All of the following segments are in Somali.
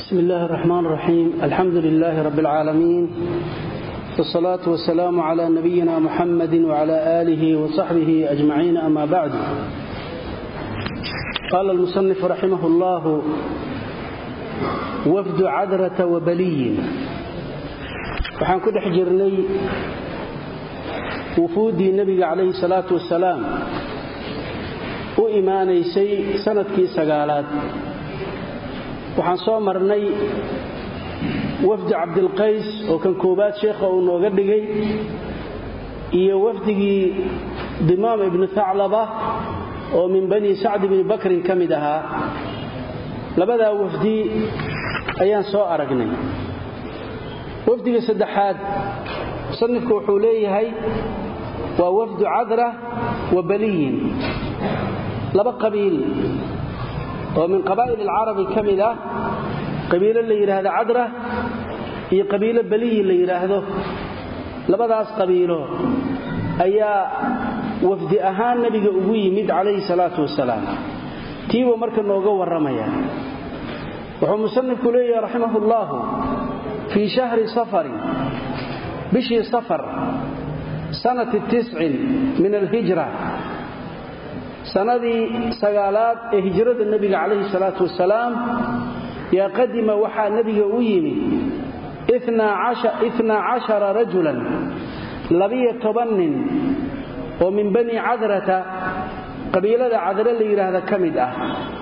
بسم الله الرحمن الرحيم الحمد لله رب العالمين والصلاة والسلام على نبينا محمد وعلى آله وصحبه أجمعين أما بعد قال المصنف رحمه الله وفد عذرة وبلي waxaan ku dhex jirnay wufuuddii nebiga calayhi salaatu wasalaam u imaanaysay sanadkii sagaalaad waxaan soo marnay wafdi cabdilqays oo kan koowaad sheekha uu nooga dhigay iyo wafdigii dimaam ibnu thaclaba oo min bani sacd bni bakrin ka mid ahaa labadaa wafdi ayaan soo aragnay wafdiga saddexaad musanifku wuxuu leeyahay waa wafdu cadra wa baliyin laba qabiil oo min qabaa'il alcarabi ka mid ah qabiilo la yidhaahdo cadra iyo qabiilo baliyi la yidhaahdo labadaas qabiilo ayaa wafdi ahaan nebiga ugu yimid calayhi salaatu wasalaam tiibuu marka nooga warramaya wuxuu musanifku leeyahay raximahu llaahu fii shahri safarin bishii safar sanati tiscin min alhijra sanadii sagaalaad ee hijrada nebiga calayhi salaatu wasalaam yaa qadima waxaa nebiga u yimi inaa cashara rajulan labiyo toban nin oo min bani cadrata qabiilada cadre la yidhaahda ka mid ah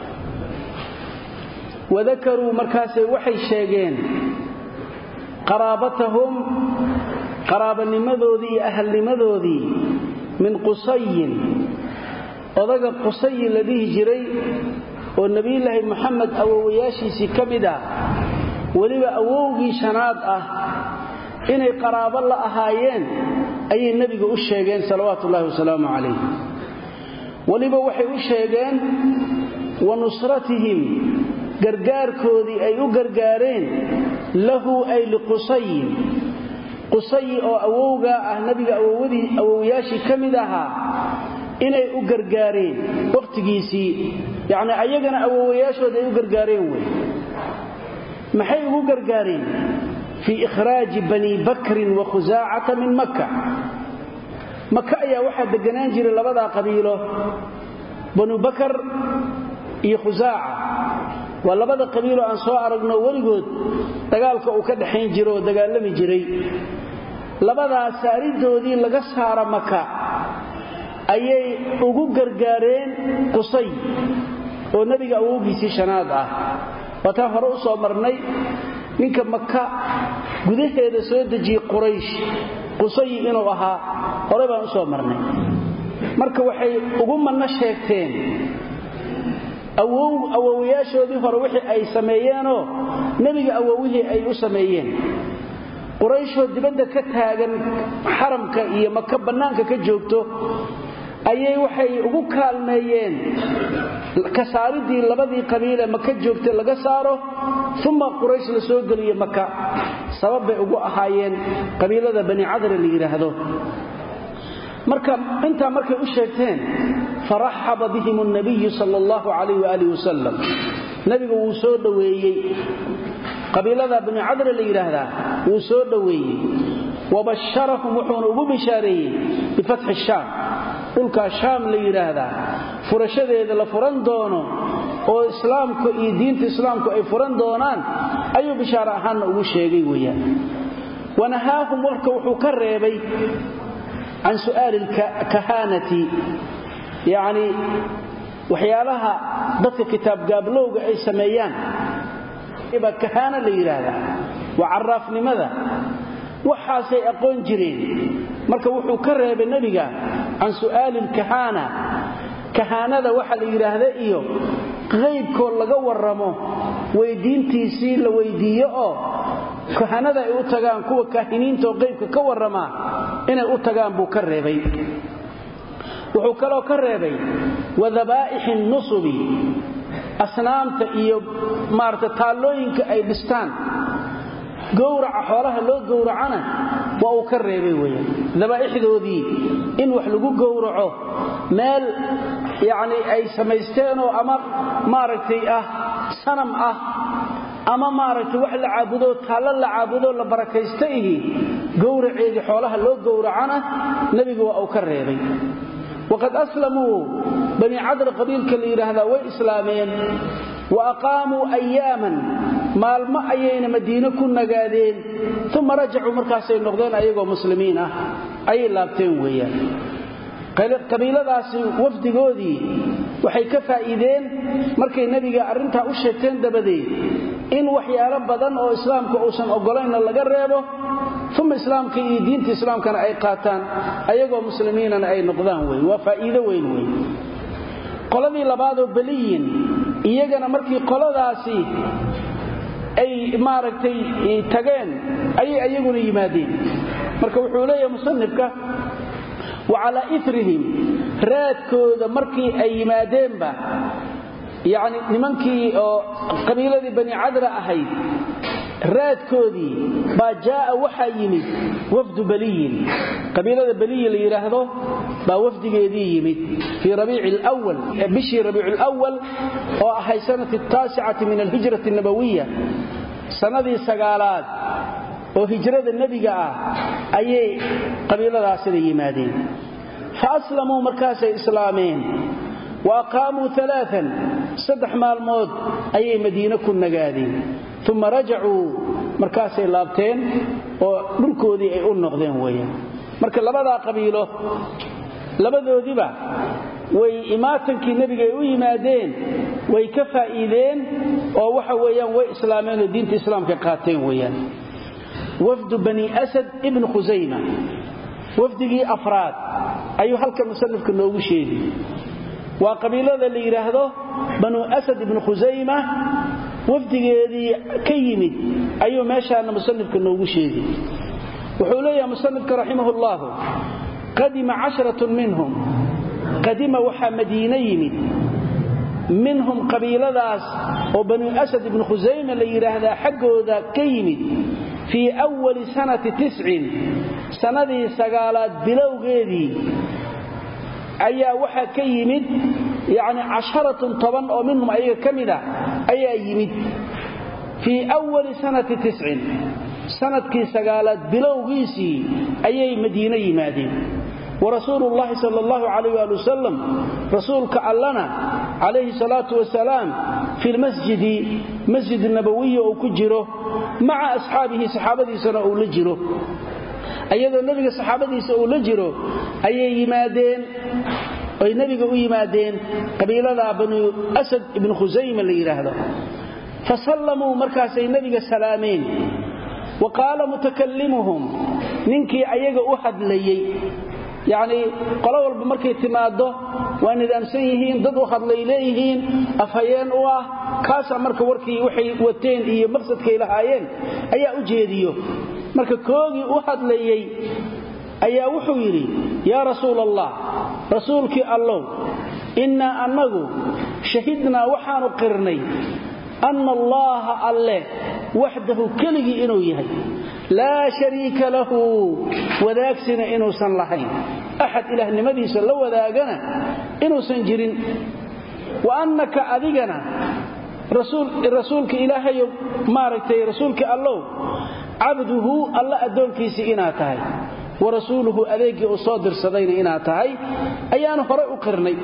wadakaruu markaasay waxay sheegeen qaraabatahum qaraabanimadoodii iyo ahalnimadoodii min qusayin odaga qusayi la dhihi jiray oo nebiyulaahi moxamed awowayaashiisii ka mid ah weliba awowgii shanaad ah inay qaraabo la ahaayeen ayay nebiga u sheegeen salawaatu ullahi wasalaamu calayh weliba waxay u sheegeen wa nusratihim gargaarkoodii ay u gargaareen lahu ay liqusayin qusayi oo awowgaa ah nebiga awowayaashii ka mid ahaa inay u gargaareen wakhtigiisii yacni ayagana awowayaashooda ay u gargaareen wey maxay ugu gargaareen fii ikhraaji bani bakrin wa khusaacata min makka maka ayaa waxaa deganaan jiray labadaa qabiilo banu bakar iyo khusaaca waa labada qabiiloo aan soo aragno weligood dagaalka uu ka dhaxayn jiro oo dagaalami jiray labadaas saaridoodii laga saara maka ayay ugu gargaareen qusay oo nebiga awowgiisii shanaad ah waataan hore u soo marnay ninka maka gudaheeda soo dejiyey quraysh qusayi inuu ahaa hore baan u soo marnay marka waxay ugu manno sheegteen awowayaashoodii hore wixii ay sameeyeenoo nebiga awowihii ay u sameeyeen qurayshoo dibadda ka taagan xaramka iyo maka bannaanka ka joogto ayay waxay ugu kaalmeeyeen ka saaridii labadii qabiilee maka joogtay laga saaro uma quraysh la soo geliyo maka sabab bay ugu ahaayeen qabiilada bani cadra la yidhaahdo marka intaa markay u sheegteen faraxaba bihim nabiyu sal allahu calayh waaalih wasalam nebiga wuu soo dhoweeyey qabiilada bani cadra la yidhaahdaa wuu soo dhoweeyey wabasharahum wuxuuna ugu bishaareeyey bifatxi shaam dhulkaa shaam la yidhaahdaa furashadeeda la furan doono oo islaamku iyo diinta islaamku ay furan doonaan ayuu bishaaro ahaanna ugu sheegay weeyaan wanahaahum warka wuxuu ka reebay can su'aali kahaanati yacni waxyaalaha dadka kitaabgaablowga ay sameeyaan baa kahaana la yidhaahdaa waa caraafnimada waxaasay aqoon jireen marka wuxuu ka reebay nebiga can su'aali lkahaana kahaanada waxa la yidhaahda iyo qaybkoo laga warramo weydiintiisii la weydiiyo oo kahanada ay u tagaan kuwa kaahiniintaoo qaybka ka warramaa inay u tagaan buu ka reebay wuxuu kaloo ka reebay wadabaa'ixi nusubi asnaamta iyo maarata taallooyinka ay dhistaan gowraca xoolaha loo gowracana waa uu ka reebay weeyaan dabaa'ixdoodii in wax lagu gowraco meel yacni ay samaysteenoo ama maaragtay ah sanam ah ama maaragtay wax la caabudo taallo la caabudo la barakaysta ihi gowraceedii xoolaha loo gowracana nebigu waa uu ka reebay waqad aslamuu bani cadr qabiilka la yidhaahdaa way islaameen wa aqaamuu ayaaman maalmo ayayna madiine ku nagaadeen uma rajacuu markaasay noqdeen ayagoo muslimiin ah ayay laabteen weeyaan qabiiladaasi wafdigoodii waxay ka faa'iideen markay nebiga arrintaa u sheegteen dabadeed in waxyaalo badan oo islaamka uusan oggolaynna laga reebo uma islaamka iyo diinta islaamkana ay qaataan ayagoo muslimiinana ay noqdaan wey waa faa'iido weyn wey qoladii labaadoo beliyin iyagana markii qoladaasi ay maaragtay tageen ayay ayaguna yimaadeen marka wuxuu leeyahay musanifka wa calaa ifrihim raadkooda markii ay yimaadeenba yacni nimankii oo qabiiladii bani cadra ahayd raadkoodii baa jaaa waxaa yimid wafdu baliyin qabiilada beliyi la yidhaahdo baa wafdigeedii yimid fii rabiici lwal bishii rabiicu lwal oo ahay sanati taasicati min alhijrati nabawiya sannadii sagaalaad oo hijrada nebiga ah ayay qabiiladaasina yimaadeen fa aslamuu markaasay islaameen wa aqaamuu alaaan saddex maalmood ayay madiine ku nagaadeen uma rajacuu markaasay laabteen oo dhulkoodii ay u noqdeen weeyaan marka labadaa qabiilo labadoodiba way imaatankii nebiga ay u yimaadeen way ka faa'iideen oo waxa weeyaan way islaameen oo diinta islaamka qaateen weeyaan wafdu bani asad ibnu khusayma wafdigii afraad ayuu halkan musanifka noogu sheegi waa qabiilada la yidhaahdo banu asad ibnu khusayma wafdigeedii ka yimid ayuu meeshaana musanifka noogu sheegi wuxuu leeyahay musanifka raximah ullahu qadima casharatun minhum qadima waxaa madiine yimid minhum qabiiladaas oo banu asad ibnu khusayma la yidhaahdaa xaggooda ka yimid fii wali sanati tiscin sannadii sagaalaad bilowgeedii ayaa waxaa ka yimid yacni casharatun toban oo minhum ayaga ka mid a ayaa yimid fii wali sanati tiscin sanadkii sagaalaad bilowgiisii ayay madiine yimaadeen warasuulu llahi sal allahu calayh waali wasalam rasuulka allana calayhi salaatu wasalaam fi lmasjidi masjid nabawiya uu ku jiro maca asxaabihi saxaabadiisana uu la jiro ayadoo nebiga saxaabadiisa uu la jiro ayay yimaadeen oy nebiga u yimaadeen qabiilada banu asad ibnu khusayma la yidhaahdo fa sallamuu markaasay nebiga salaameen wa qaala mutakallimuhum ninkii ayaga u hadlayey yacnii qolo walba markay timaaddo waa nidaamsan yihiin dad u hadlay leeyihiin afhayeen u ah kaasaa marka warkii waxay wateen iyo maqsadkay lahaayeen ayaa u jeediyo marka koogii u hadlayey ayaa wuxuu yidhi yaa rasuul allah rasuulkii allow innaa annagu shahidnaa waxaanu qirnay anna allaaha alle waxdahu keligii inuu yahay laa shariika lahu wadaagsina inuusan lahayn axad ilaahnimadiisa la wadaagana inuusan jirin wa annaka adigana rasuulka ilaahayo maaragtay rasuulkii allow cabduhu alla addoonkiisii inaad tahay wa rasuuluhu adeeggii uu soo dirsadayna inaad tahay ayaanu horay u qirnay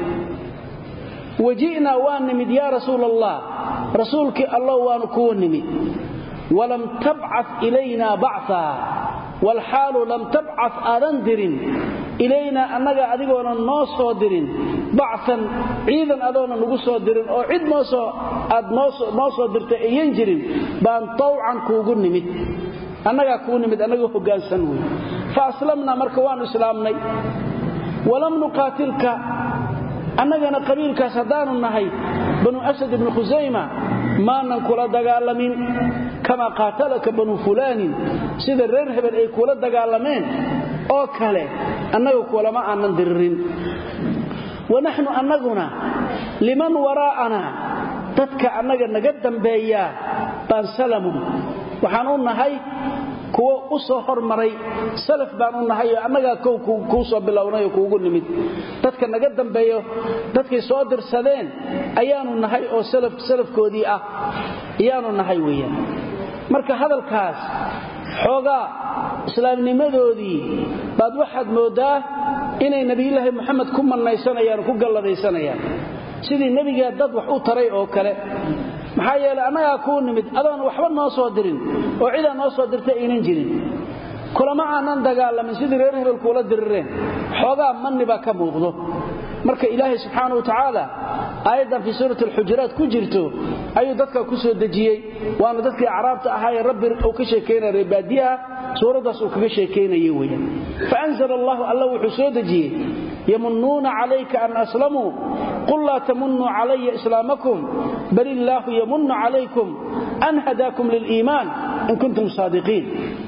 waji'naa waa nimid yaa rasuul allah rasuulkii allow waanu kuwa nimid walam tabca ilaynaa bacaa walxaalu lam tabca aadan dirin ilaynaa annaga adigoonan noo soo dirin bacan ciidan adoonan nugu soo dirin oo cid aad noo soo dirtay ayan jirin baan tawcan kuugu nimid annagaa kuu nimid annagoo hoggaansan wey fa aslamnaa marka waannu islaamnay walam nuqaatilka annagana qabiilkaas haddaanu nahay banu asad ibnu khusayma maanan kula dagaalamin kamaa qaatalaka banu fulaanin sida reer hebel ay kula dagaalameen oo kale annaga kulama aanan diririn wanaxnu annaguna liman waraa'anaa dadka annaga naga dambeeyaa baan salamun waxaan u nahay kuwo u soo hormaray salaf baan u nahay oo annagaa kow kuu soo bilownay oo kuugu nimid dadka naga dambeeyo dadkay soo dirsadeen ayaanu nahay oo salafkoodii ah ayaanu nahay weeyaan marka hadalkaas xoogaa islaamnimadoodii baad waxaad mooddaa inay nebiyulaahi moxamed ku mannaysanayaan ku galladaysanayaan sidii nebigaa dad wax u taray oo kale maxaa yeelay annagaa kuu nimid adoon waxba noo soo dirin oo cidaa noo soo dirtay aynan jirin kulama aanan dagaalamin sidii reer hebel kuula dirireen xoogaa manni baa ka muuqdo marka ilaahay subxaana wa tacaala aayaddan fii suurati alxujuraat ku jirto ayuu dadka ku soo dejiyey waana dadkii acraabta ahaayee rabbi uu ka sheekaynaya reebaadiyaha suuraddaas uu kaga sheekaynaya weyaan faanzala allahu alla wuxuu soo dejiyey yamunnuuna calayka an aslamuu qul laa tamunnuu calaya islaamakum bal illaahu yamunnu calaykum an hadaakum liliimaan in kuntum saadiqiin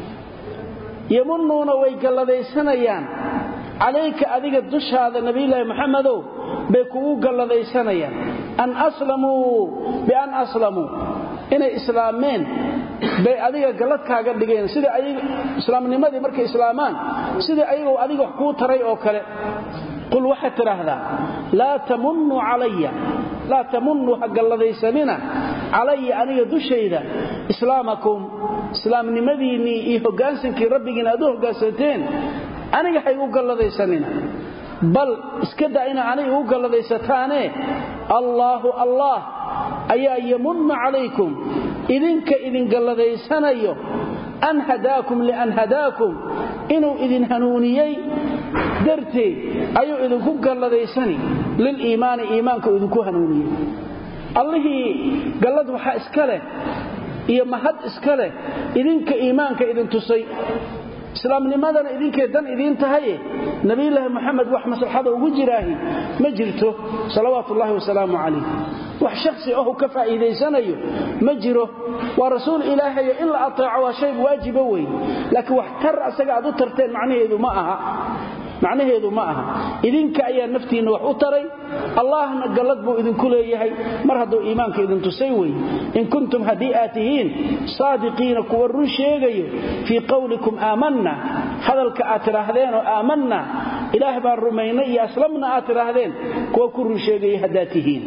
yamunnuuna way galladaysanayaan calayka adiga dushaada nabiyulaahi moxamedow bay kugu galladaysanayaan an aslamuu bian aslamuu inay islaameen bay adiga galladkaaga dhigeen sida islaamnimadii markay islaamaan sidai ayagoo adiga wax kuu taray oo kale qul waxaad tidhaahdaa laa tamunnuu calaya laa tamunnuu ha galladaysanina calaya aniga dushayda islaamakum islaamnimadiinnii iyo hoggaansankii rabbigiina aad u hoggaansanteen aniga ha igu galladaysanina bal iska da ina aniga igu galladaysataane allaahu allaah ayaa yamunnu calaykum idinka idin galladaysanayo an hadaakum lian hadaakum inuu idin hanuuniyey darteed ayuu idinku galladaysani liliimaani iimaanka idinku hanuuniyey allihii gallad waxaa iska leh iyo mahad iska leh idinka iimaanka idin tusay islaamnimadana idinkay dan idiin tahaye nabiyulaahi moxamed wax maslaxada ugu jiraahi ma jirto salawaatu ullaahi wasalaamu calayh wax shakhsi ahu ka faa'iidaysanayo ma jiro waa rasuul ilaahayo in la ateeco waa shay waajiba wey laakiin wax tar asaga aad u tarteen macnaheedu ma aha macnaheedu ma aha idinka ayaa naftiinna wax u taray allahna gallad buu idinku leeyahay mar hadduu iimaanka idin tusay wey in kuntum haddii aad tihiin saadiqiina kuwa run sheegayo fii qowlikum aamanna hadalka aad tidhaahdeen oo aamanna ilaah baan rumaynay iyo aslamna aad tidhaahdeen kuwa ku run sheegaya haddaad tihiin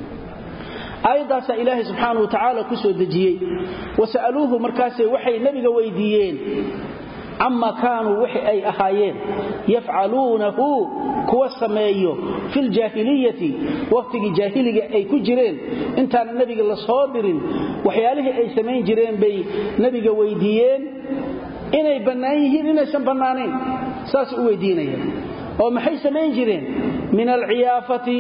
aayaddaasaa ilaahay subxaana wa tacaala ku soo dejiyey wasa'aluuhu markaasay waxay nebiga weydiiyeen cama kaanuu wixi ay ahaayeen yafcaluunahu kuwa sameeyo filjaahiliyati wakhtigii jaahiliga ay ku jireen intaana nebiga la soo dirin waxyaalihii ay samayn jireen bay nebiga weydiiyeen inay bannaan yihiin inaysan bannaanayn saasay u weydiinayaan oo maxay samayn jireen min alciyaafati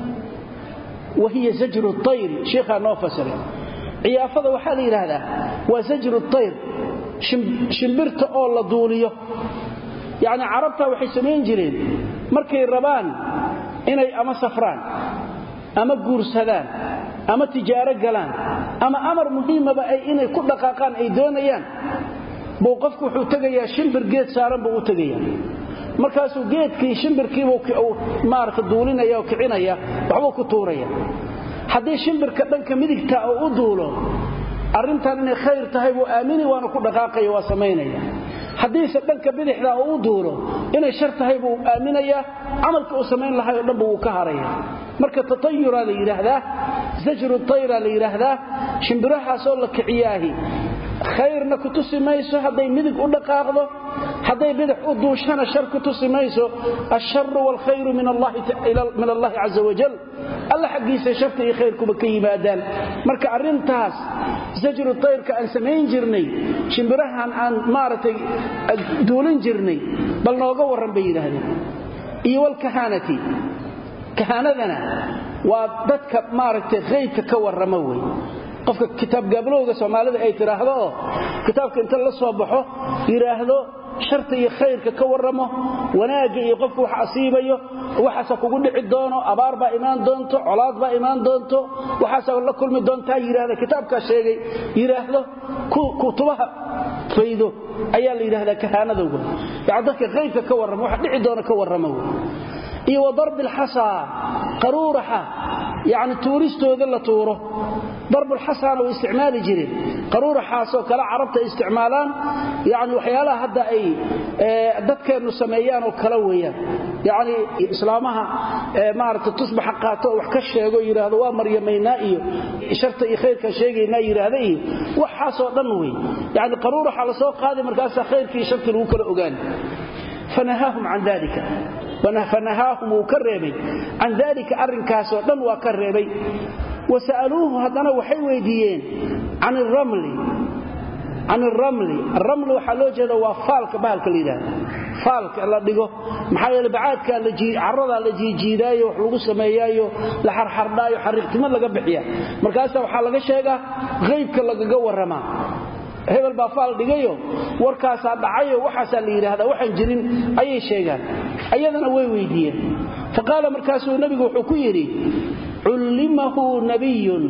wa hiya zajru tayri sheikhaa noo fasiray ciyaafada waxaa la yidhaahdaa waa zajru tayr shimbirta oo la duuliyo yacni carabtaa waxay samayn jireen markay rabaan inay ama safraan ama guursadaan ama tijaaro galaan ama amar muhiimaba ay inay ku dhaqaaqaan ay doonayaan buu qofku wuxuu tegayaa shimbir geed saaran buu u tegayaa markaasuu geedkii shimbirkiibuu maarata duulinaya oo kicinaya waxbuu ku tuuraya haddii shimbirka dhanka midigta oo u duulo arrintan inay khayr tahay buu aamini waana ku dhaqaaqaya waa samaynaya haddiise dhanka bidixda oo u duulo inay shar tahay buu aaminayaa camalka uu samayn lahay oo dhanba wuu ka haraya marka tatayuraa la yidhaahdaa zajru tayra la yidhaahdaa shimbirahaasoo la kiciyaahi khayrna ku tusi mayso hadday midig u dhaqaaqdo hadday bidix u duushana shar ku tusi mayso alsharu waalkhayru min allahi caza wajal alla xaggiisa sharta iyo khayrkuba ka yimaadaan marka arrintaas zajru tayrka aan samayn jirnay shimbirahan aan maaragtay duulin jirnay bal nooga warran bay yidhaahdeen iyo walkahaanati kahaanadana waa dadka maaragtay khaybka ka warrama wey qofka kitaab gaablowga soomaalida ay tidhaahdo oo kitaabka inta la soo baxo yidhaahdo sharta iyo khayrka ka warramo wanaagga iyo qofka wax asiibayo waxaasa kugu dhici doono abaar baa imaan doonto colaad baa imaan doonto waxaasa la kulmi doontaa yidhahda kitaabkaa sheegay yidhaahdo kutubaha faydo ayaa la yidhahdaa kahaanada wey yani dadka khayrka ka warrama waxa dhici doona ka warrama wey iyo wa darbi alxasaa qaruuraxa yacni tuuristooda la tuuro darbulxasaana way isticmaali jireen qaruuraxaasoo kale carabta ay isticmaalaan yani waxyaalaha hadda ay dadkeennu sameeyaan oo kale weeyaan yacni islaamaha maarata tusbaxa qaato oo wax ka sheego yidhaahdo waa maryamaynaa iyo sharta iyo khayrkaa sheegaynaa yidhaahda iyo waxaasoo dhan wey yani qaruuraxa la soo qaaday markaasaa khayrkii shartii lagu kala ogaani fanahaahum can dalika fanahaahum wuu ka reebay can dalika arrinkaasoo dhan waa ka reebay wasa'aluuhu haddana waxay weydiiyeen can iramli can iramli aramli waxaa loo jeeda waa faalka bahalka la yidhahda faalka la dhigo maxaa yeele bacaadkaa caradaa la jiijiidaayo wax lagu sameeyaayo la xarxardhaayo xariiqtimo laga bixiya markaasa waxaa laga sheegaa qaybka lagaga warramaa hebel baa faal dhigayo warkaasaa dhacayo waxaasaa la yidhaahdaa waxaan jirin ayay sheegaan ayadana way weydiiyeen fa qaala markaasuu nebigu wuxuu ku yidhi cullimahu nabiyun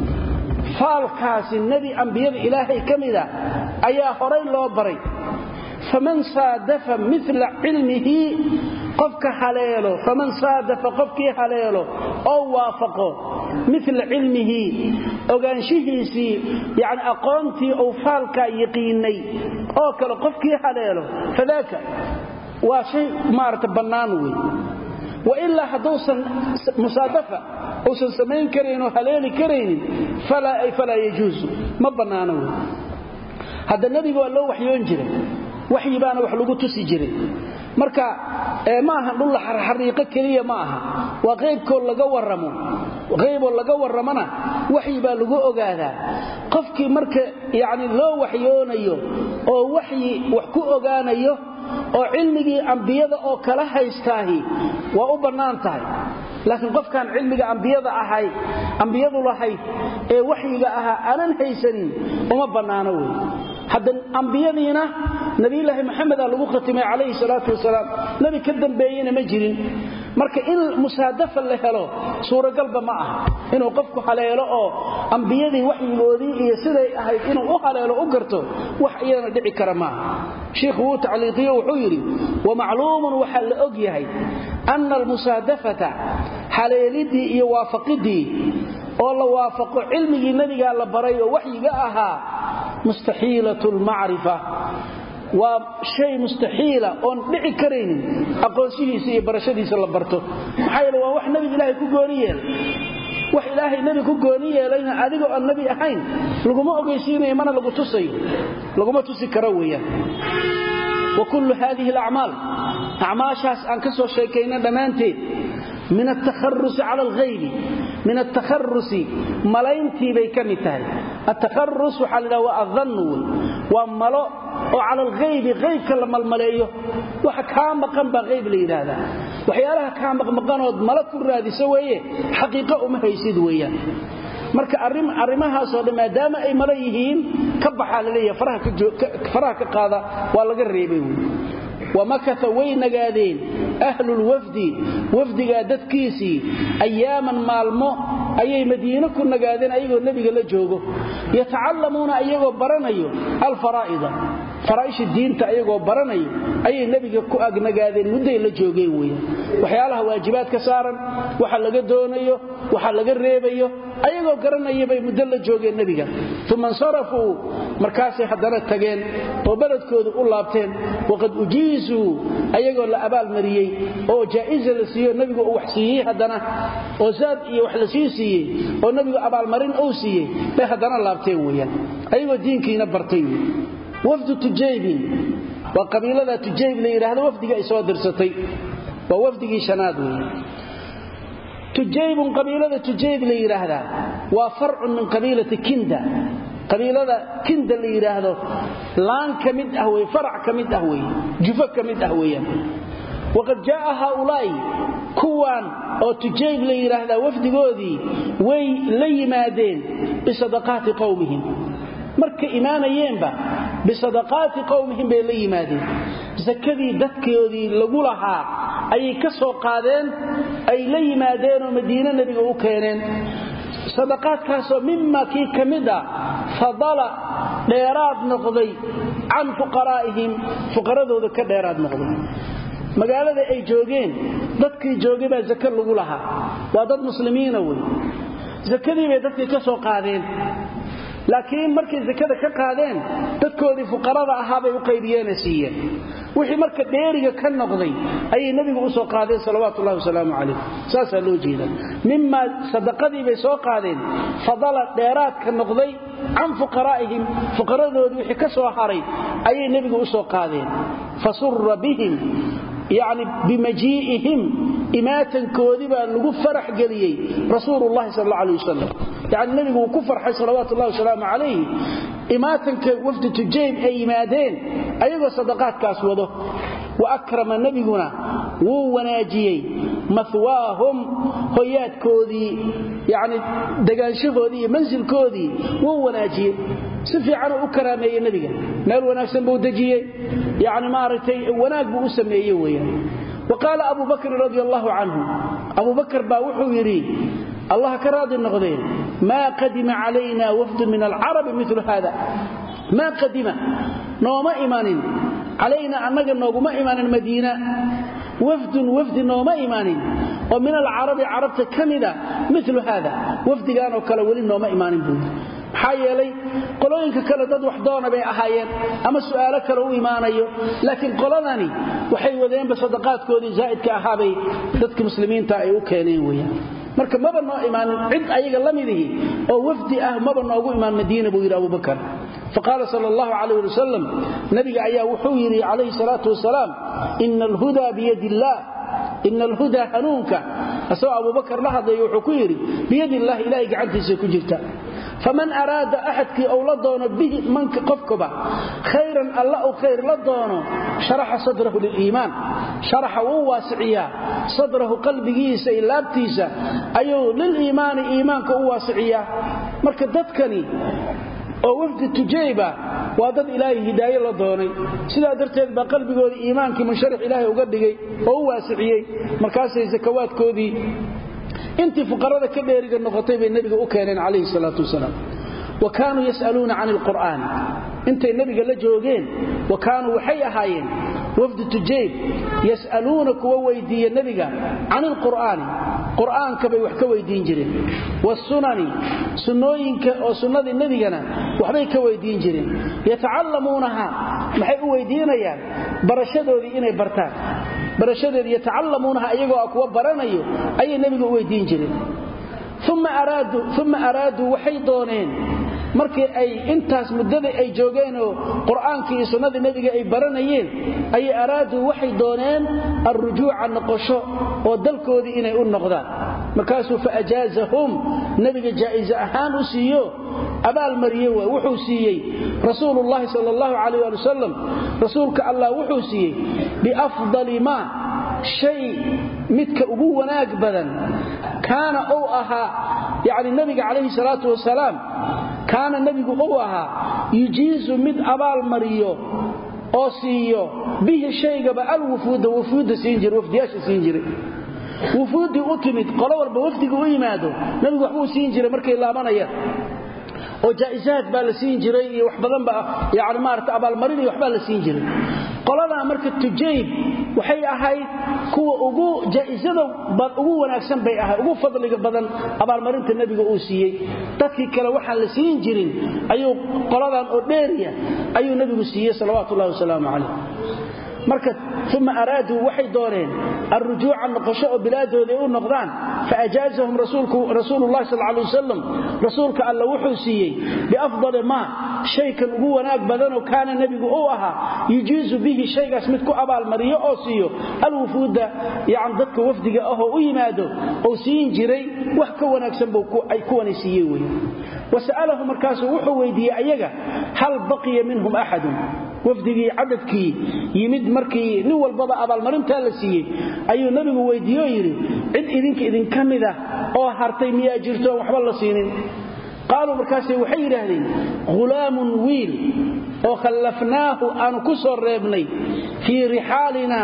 faalkaasi nebi ambiyada ilaahay ka mida ayaa horay loo baray faman saadafa mila cilmihi qofka haleelo faman saadafa qofkii haleelo oo waafaqo mila cilmihi ogaanshihiisii yani aqoontii uu faalkaa yaqiinay oo kale qofkii haleelo fadaaka waa shay maarata bannaan wey wailaa hadduusan musaadafa uusan samayn karayn oo haleeli karaynin falaa yajuusu ma bannaano wey hadda nebiga waa loo waxyoon jiray waxyi baana wax lagu tusi jiray marka ma aha dhulla xariiqo keliya ma aha waa qaybkoo laga warramo qayboo laga warramona waxyi baa lagu ogaadaa qofkii marka yacni loo waxyoonayo oo waxyi wax ku ogaanayo oo cilmigii ambiyada oo kala haystaahi waa u bannaan tahay laakiin qofkaan cilmiga ambiyada ahay ambiyadu lahayd ee waxyiga ahaa aanan haysanin uma bannaano wey hadda ambiyadiina nabiyulaahi maxameda lagu khatimay calayhi salaatu wasalaam nebi ka dambeeyena ma jirin marka in musaadafa la helo suuragalba ma aha inuu qofku haleelo oo ambiyadii waxyigoodii iyo siday ahayd inuu u haleelo u garto wax iyadana dhici kara maaha shiikhu wuu tacliiqiyo wuxuu yidhi wamacluumun waxaa la og yahay ana almusaadafata haleelidii iyo waafaqidii oo la waafaqo cilmigii nebigaa la baray oo waxyiga ahaa mustaxiilat lmacrifa waa shay mustaxiila oon dhici karaynin aqoonshihiisa iyo barashadiisa la barto maxaa yeele waa wax nebiga ilaahay ku gooni yeelay wax ilaahay nebi ku gooni yeelayna adigoo aan nebi ahayn laguma ogeysiinayo mana lagu tusayo laguma tusi karo weeyaan wa kullu haadihi alacmaal acmaashaas aan ka soo sheekayna dhammaanteed min atakharusi cala alghaybi min atakharusi malayntii bay ka mid tahay atakharus waxaa ladhaha waa adannu wey waa malo oo cala alghaybi qaybka la malmaleeyo waxa kaa maqan baa qayb la yidhaahdaa waxyaalaha kaa maqmaqanood malo ku raadiso weeye xaqiiqo uma haysid weeyaan marka arrimahaasoo dhan maadaama ay malo yihiin ka baxaa laleeyaha faraha ka qaada waa laga reebay wey wamakata way nagaadeen ahlulwafdi wafdigaa dadkiisii ayaaman maalmo ayay madiine ku nagaadeen ayagoo nebiga la joogo yatacallamuuna ayagoo baranayo alfaraa'ida faraaisha diinta ayagoo baranayo ayay nebiga ku agnagaadeen mudday la joogeen weeyaan waxyaalaha waajibaad ka saaran waxa laga doonayo waxa laga reebayo ayagoo garanaya bay muddo la joogeen nebiga uma insarafuu markaasay haddana tageen oo beledkooda u laabteen waqad ujiisuu ayagoo la abaalmariyey oo jaa'iza la siiyo nebigu uu wax siiyey haddana oo zaad iyo wax la sii siiyey oo nebigu abaalmarin uu siiyey bay haddana laabteen weeyaan ayagoo diinkiina bartay wey wafdu tujaybin waa qabiilada tujayb la yidhaahdo wafdiga ay soo dirsatay waa wafdigii shanaad weeye tujaybun qabiilada tujayb la yidhaahdaa waa farcun min qabiilati kinda qabiilada kinda la yidhaahdo laan ka mid ah wey farac ka mid ah wey jufo ka mid ah weeyaan waqad jaaa haaulaa'i kuwaan oo tujayb la yidhaahdaa wafdigoodii way la yimaadeen bisadaqaati qowmihim markay imaanayeenba bisadaqaati qowmihim bay la yimaadeen sakadii dadkoodii lagu lahaa ayay ka soo qaadeen ay la yimaadeenoo madiine nebiga u keeneen sadaqaadkaasoo mima kii ka mid ah fadala dheeraad noqday can fuqaraa'ihim fuqaradooda ka dheeraad noqday magaalada ay joogeen dadkii joogay baa zake lagu lahaa waa dad muslimiina wey sakadii bay dadkii ka soo qaadeen laakiin markay zakada ka qaadeen dadkoodii fuqarada ahaabay u qaybiyeena siiyeen wixii marka dheeriga ka noqday ayay nebigu u soo qaadeen salawaatu ullahi wasalaamu calayh saasaa loo jeeda mimaa sadaqadii bay soo qaadeen fadala dheeraadka noqday can fuqaraa'ihim fuqaradoodii wixii ka soo haray ayay nebigu u soo qaadeen fasura bihim yacni bimajii'ihim imaatankoodii baa lagu farax geliyey rasuulullahi sal alla alay wasalam yacni nebigu wuu ku farxay salawaatu ullahi wasalaamu calayhi imaatanka wafdi tujayb ay yimaadeen ayagoo sadaqaadkaas wado wa akrama nebiguna wuu wanaajiyey mahwaahum hoyaadkoodii yacni degaanshahoodii iyo mansilkoodii wuu wanaajiyey si fiicanuu u karaameeyey nebiga meel wanaagsan buu dejiyey yacni maaragtay wanaag buu u sameeye weeyaan wa qaala abu bakrin radi allahu canhu abu bakr baa wuxuu yidhi allah ka raadi noqdeen maa qadima calayna wafdu min alcarabi milu hada maa qadima nooma imanin calayna annaga nooguma imanin madiina wafdun wafdi nooma imanin oo min alcarabi carabta ka mida milu haada wafdigaanoo kale weli nooma imaanin buu yidhi maxaa yeelay qolooyinka kale dad wax doona bay ahaayeen ama su'aalo kale u imaanayo laakiin qoladani waxay wadeenba sadaqaadkoodii zaa'idka ahaabay dadka muslimiinta ay u keeneen weyaan marka maba noo imaanin cid ayaga la midihi oo wafdi ah maba noogu imaan madiina buu yidhi abubakar faqaala sal allahu calayh ali wasalam nabiga ayaa wuxuu yidhi calayhi salaatu wasalaam ina alhudaa biyadi illaah ina alhudaa hanuunka asagoo abubakar la hadlaya wuxuu ku yidhi biyadi illahi ilahay gacantiisa ku jirta faman araada axadkii ou la doono bihi manka qofkuba khayran alla uu khayr la doono sharaxa sadrahu liliimaan sharaxa wuu waasiciyaa sadrahu qalbigiisa iyo laabtiisa ayuu liliimaani iimaanka u waasiciyaa marka dadkani oo wafdi tujayba waa dad ilaahay hidaaye la doonay sidaa darteed baa qalbigooda iimaankii munsharix ilaahay uga dhigay oo u waasiciyey markaasay sakawaadkoodii intii fuqarada ka dheeriga noqotay bay nebiga u keeneen calayhi salaatu wasalaam wa kaanuu yas'aluuna can ilqur'aan intay nebiga la joogeen wa kaanuu waxay ahaayeen wafdi tujayb yas'aluuna kuwa weydiiya nebiga can ilqur'aani qur'aanka bay wax ka weydiin jireen waasunani sunnooyinka oo sunnadii nebigana waxbay ka weydiin jireen yatacallamuunaha maxay u weydiinayaan barashadoodii inay bartaan barashadeedi yatacallamuunaha iyagoo kuwa baranayo ayay nebiga u weydiin jireen uma araaduu waxay dooneen markii ay intaas muddada ay joogeenoo qur'aankii iyo sunnadii nebiga ay baranayeen ayay araaduu waxay dooneen alrujuuca noqosho oo dalkoodii inay u noqdaan markaasuu faajaazahum nebiga jaa'ize ahaan u siiyo abaalmariye w wuxuu siiyey rasuulullahi sal allahu calayh ali wasalam rasuulka allah wuxuu siiyey biafdali maa shay midka ugu wanaag badan kaana uu ahaa yacni nebiga calayhi salaatu wasalaam kaana nebigu uu ahaa yujiizu mid abaalmariyo oo siiyo bihi shaygaba alwufuuda wufuudda siin jira wafdiyaasha siin jiray wufuuddii u timid qolo walba wafdiga u yimaado nebigu waxbuu siin jiray markay laabanayaan oo jaa'isaad baa la siin jiray iyo wax badanba yani maarata abaalmarin iyo waxbaa la siin jiray qoladaa marka tujayb waxay ahayd kuwa ugu jaa'isada ugu wanaagsan bay ahayd ugu fadliga badan abaalmarinta nebiga uu siiyey dadkii kale waxaan la siin jirin ayuu qoladan oo dheeriya ayuu nebigu siiyey salawaatu ullahi wasalaamu calayh marka uma araaduu waxay dooneen alrujuuca noqosho oo bilaadooda ay u noqdaan faajaazahum rasuululahi sal lay wasalam rasuulka alla wuxuu siiyey biafdali maa shaykan ugu wanaag badanoo kaana nebigu uu ahaa yujiizu bihi shaygaas mid ku abaalmariyo oo siiyo alwufuuda yani dadka wafdiga ahoo u yimaado ou siin jiray wax ka wanaagsan buu kuwani siiyey wey wasa'alahu markaasuu wuxuu weydiiyey ayaga hal baqiya minhum axadun wafdigii cadadkii yimid markii nin walbaba abaalmarintaa la siiyey ayuu nebigu weydiiye oo yidhi cid idinka idinka mida oo hartay miyaa jirto oon waxba la siinin qaaluu markaase waxay yidhaahdeen hulaamun wiil oo khallafnaahu aanu ku soo reebnay fii rixaalinaa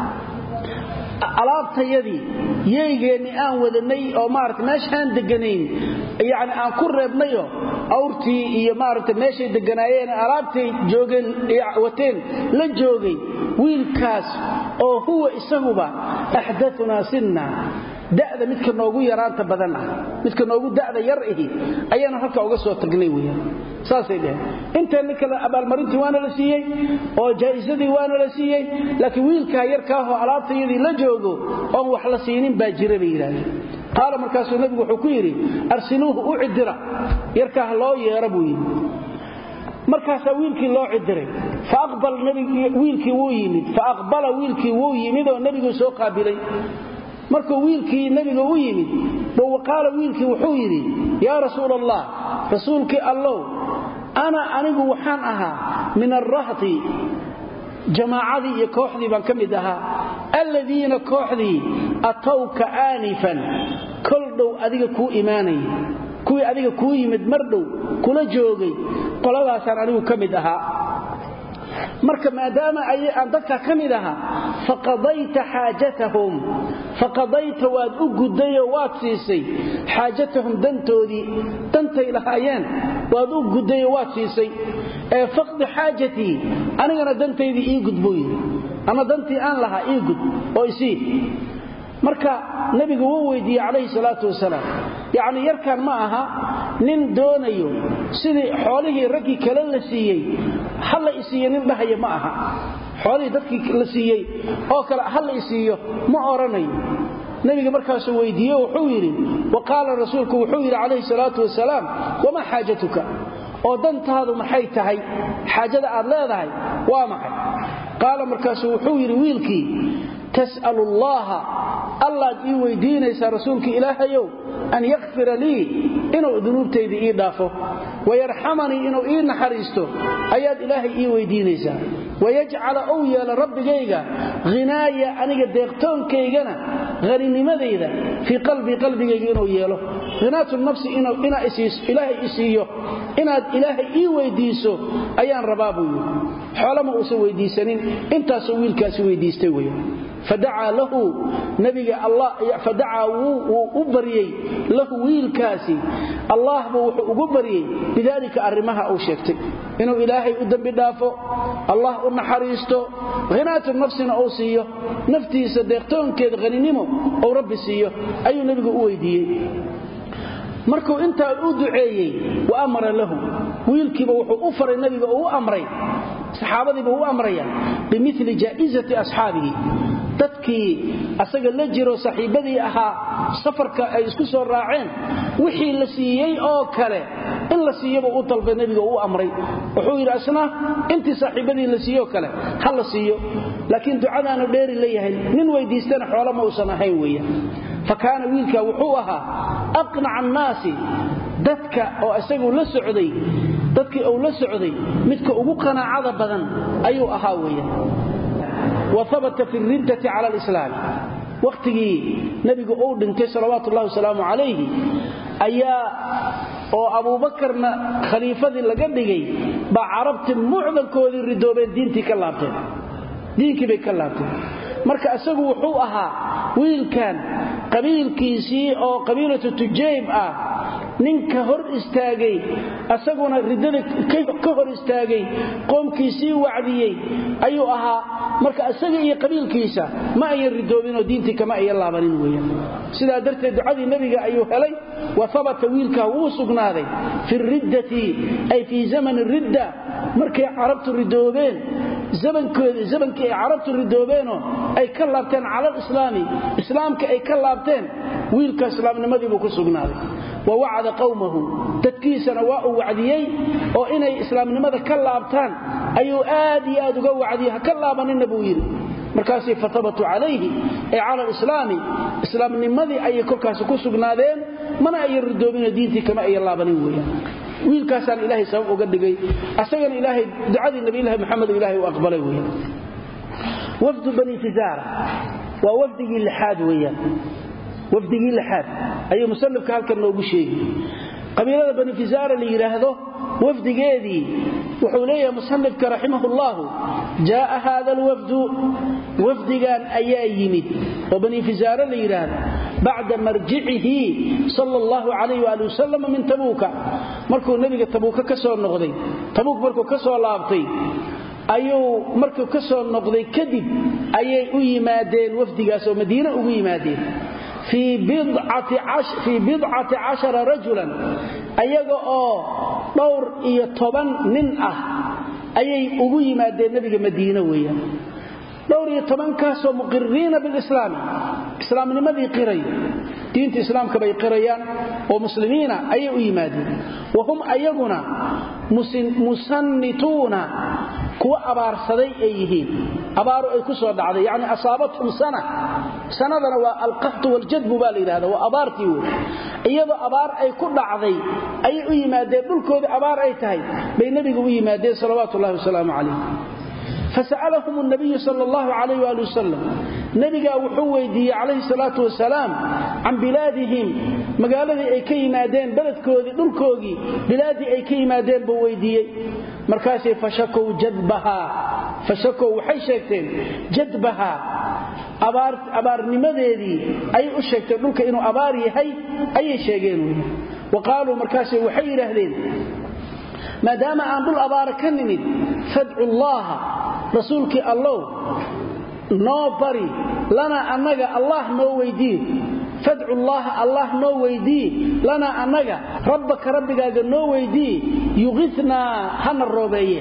alaabtayadii yeygeenni aan wadanay oo maarata meeshaan deganayn yani aan ku reebnayo awrtii iyo maarata meeshay deganaayeen alaabtay joogeen wateen la joogay wiilkaas oo huwa isaguba axdaunaa sinna da'da midka noogu yaraanta badan ah midka noogu da'da yar ahi ayaana halka uga soo tagnay weeyaan saasay dheheen inteenna kale abaalmarintii waana la siiyey oo jaa'isadii waana la siiyey laakiin wiilkaa yarkaahoo alaabtayadii la joogo oon wax la siinin baa jira bay yidhahdeen qaala markaasuu nebigu wuxuu ku yidhi arsiluuhu u cidira yarkaa ha loo yeera buu yidhi markaasaa wiilkii loo cidiray wiilkii wuu yimid faaqbala wiilkii wuu yimid oo nebigu soo qaabilay markuu wiilkii nebiga u yimid qaala wiilkii wuxuu yidhi yaa rasuul allah rasuulkii allow ana anigu waxaan ahaa min arrahti jamaacadii iyo kooxdii baan ka mid ahaa alladiina kooxdii atowka aanifan kol dhow adiga kuu imaanaya kuwii adiga kuu yimid mar dhow kula joogay qoladaasaan anigu ka mid ahaa marka maadaama aan dadkaa ka mid ahaa faqadayta xaajatahum faqadayta waad u guddayoo waad siisay xaajatahum dantoodii dantay lahaayeen waad u guddayoo waad siisay ee faqdi xaajatii anigana dantaydii ii gud buu yidhi ama dantii aan lahaa ii gud oo isii marka nebigu wuu weydiiyey calayhi salaatu wasalaam yacni yarkan ma aha nin doonayo sidii xoolihii raggii kale la siiyey ha la isiiyo nin dhahaya ma aha xoolihii dadkii la siiyey oo kale ha la isiiyo ma odhanayo nebiga markaasuu weydiiye wuxuu yidhi wa qaala rasuulku wuxuu yidhi calayhi salaatu wasalaam wamaa xaajatuka oo dantaadu maxay tahay xaajada aad leedahay waa maxay qaala markaasuu wuxuu yidhi wiilkii tas'alu allaha allaad ii weydiinaysaa rasuulka ilaahayow an yakfira lii inuu dunuubtaydii ii dhaafo wayarxamanii inuu ii naxariisto ayaad ilaahay ii weydiinaysaa wayajcala ou yeelo rabbigayga hinaaya aniga deeqtoonkaygana haninimadayda fii qalbii qalbigayga inuu yeelo hinaatu nafsi ilaahay isiiyo inaad ilaahay ii weydiiso ayaan rabaa buu yidhi xoolama uusan weydiisanin intaasuu wiilkaasi weydiistay wey fadacaa lahu nabiga fadacaa wuu u baryey lahu wiilkaasi allahba wuxuu ugu baryey bidaalika arrimaha uu sheegtay inuu ilaahay u dembi dhaafo allah u naxariisto hinaatu nafsina uu siiyo naftiisa deeqtoonkeeda haninimo uu rabbi siiyo ayuu nebigu u weydiiyey markuu intaa u duceeyey wa amara lahu wiilkiiba wuxuu u faray nabiga uu u amray saxaabadiiba u amraya bimili jaa'izati asxaabihi dadkii asaga la jiro saaxiibadii ahaa safarka ay isku soo raaceen wixii la siiyey oo kale in la siiyaba u dalbay nebiga u amray wuxuu yidhi asna intii saaxiibadii la siiyoo kale ha la siiyo laakiin ducadaanu dheeri leeyahay nin weydiistana xoolo ma uusan ahayn weya fa kaana wiilka wuxuu ahaa aqnaca annaasi dadka oo isagu la socday dadkii uu la socday midka ugu qanaacada badan ayuu ahaa weya waabata fi riddati cala alislaam wakhtigii nebigu uu dhintay salawaatu ullahi wasalaamu calayhi ayaa oo abuubakarna khaliifadii laga dhigay baa carabti mucdankoodii ridoobeen diintii ka laabteen diinkii bay ka laabteen marka isagu wuxuu ahaa wiilkan qabiilkiisii oo qabiilatu tujayb ah ninka hor istaagay asaguna riddada ka hor istaagay qoomkiisii wacdiyey ayuu ahaa marka isaga iyo qabiilkiisa ma ayan ridoobinoo diintii kama ayan laabanin weeyaan sidaa darteed ducadii nebiga ayuu helay wa habata wiilkaa wuu sugnaaday fi riddati ay fii zamani ridda markay carabtu ridoobeen zamankii ay carabtu ridoobeenoo ay ka laabteen cala alislaami islaamka ay ka laabteen wiilka islaamnimadiibuu ku sugnaaday wa wacada qowmahu dadkiisana waa uu wacdiyey oo inay islaamnimada ka laabtaan ayuu aad iyo aad uga wacdiyey ha ka laabanina buu yidhi markaasay fatabatuu calayhi ay cala alislaami islaamnimadii ayay kolkaasi ku sugnaadeen mana ayan ridoobinoo diintii kama ayan laabanin weeyaan wiilkaasaan ilaahay sabab uga dhigay asagana ilaahay ducadii nabiylahi maxamed ilaahay u aqbalay weeyaan wafdu bani fizaara waa wafdigii lixaad weeyaan wafdigii lixaad ayuu musanifka halkan noogu sheegi qabiilada bani fizaara la yidhaahdo wafdigeedii wuxuu leeyahay musanifka raximahullahu jaaa haada alwafdu wafdigan ayaa yimid oo bani fizaare la yidhaahdo bacda marjicihi sal allahu calayh waali wasalam min tabuuka markuu nebiga tabuuka ka soo noqday tabuuk markuu ka soo laabtay ayuu markuu ka soo noqday kadib ayay u yimaadeen wafdigaas oo madiine ugu yimaadeen fii bidcati cashara rajulan ayaga oo dhowr iyo toban nin ah ayay ugu yimaadeen nebiga madiine weeyaan dhowr iyo tobankaasoo muqiriina bilislaami islaamnimadii qiray diinta islaamka bay qirayaan oo muslimiina ayay u yimaadeen wa hum ayaguna musannituuna kuwa abaarsaday ay yihiin abaaru ay ku soo dhacday yacni asaabathum sana sanadana waa alqahtu waljadbu baa la yidhahda waa abaartii wey iyadoo abaar ay ku dhacday ayay u yimaadeen dhulkoodii abaar ay tahay bay nebiga u yimaadeen salawaatu ullahi wasalaamu calayh fasa'alahum nabiyu sal allahu calayh waali wasalam nebigaa wuxuu weydiiyey calayhi salaatu wasalaam can bilaadihim magaaladii ay ka yimaadeen beledkoodii dhulkoogii bilaadii ay ka yimaadeen buu weydiiyey markaasay fashakow jadbahaa fashakow waxay sheegteen jadbahaa abaarnimadeedii ayay u sheegteen dhulka inuu abaar yahay ayay sheegeen wa qaaluu markaasay waxay yidhaahdeen maadaama aan dhul abaara ka nimid fadcu llaaha rasuulkii allow noo bari lanaa annaga allah noo weydii fadcu llaaha allah noo weydii lanaa annaga rabbaka rabbigaaga noo weydii yuqinaa hana roobeeye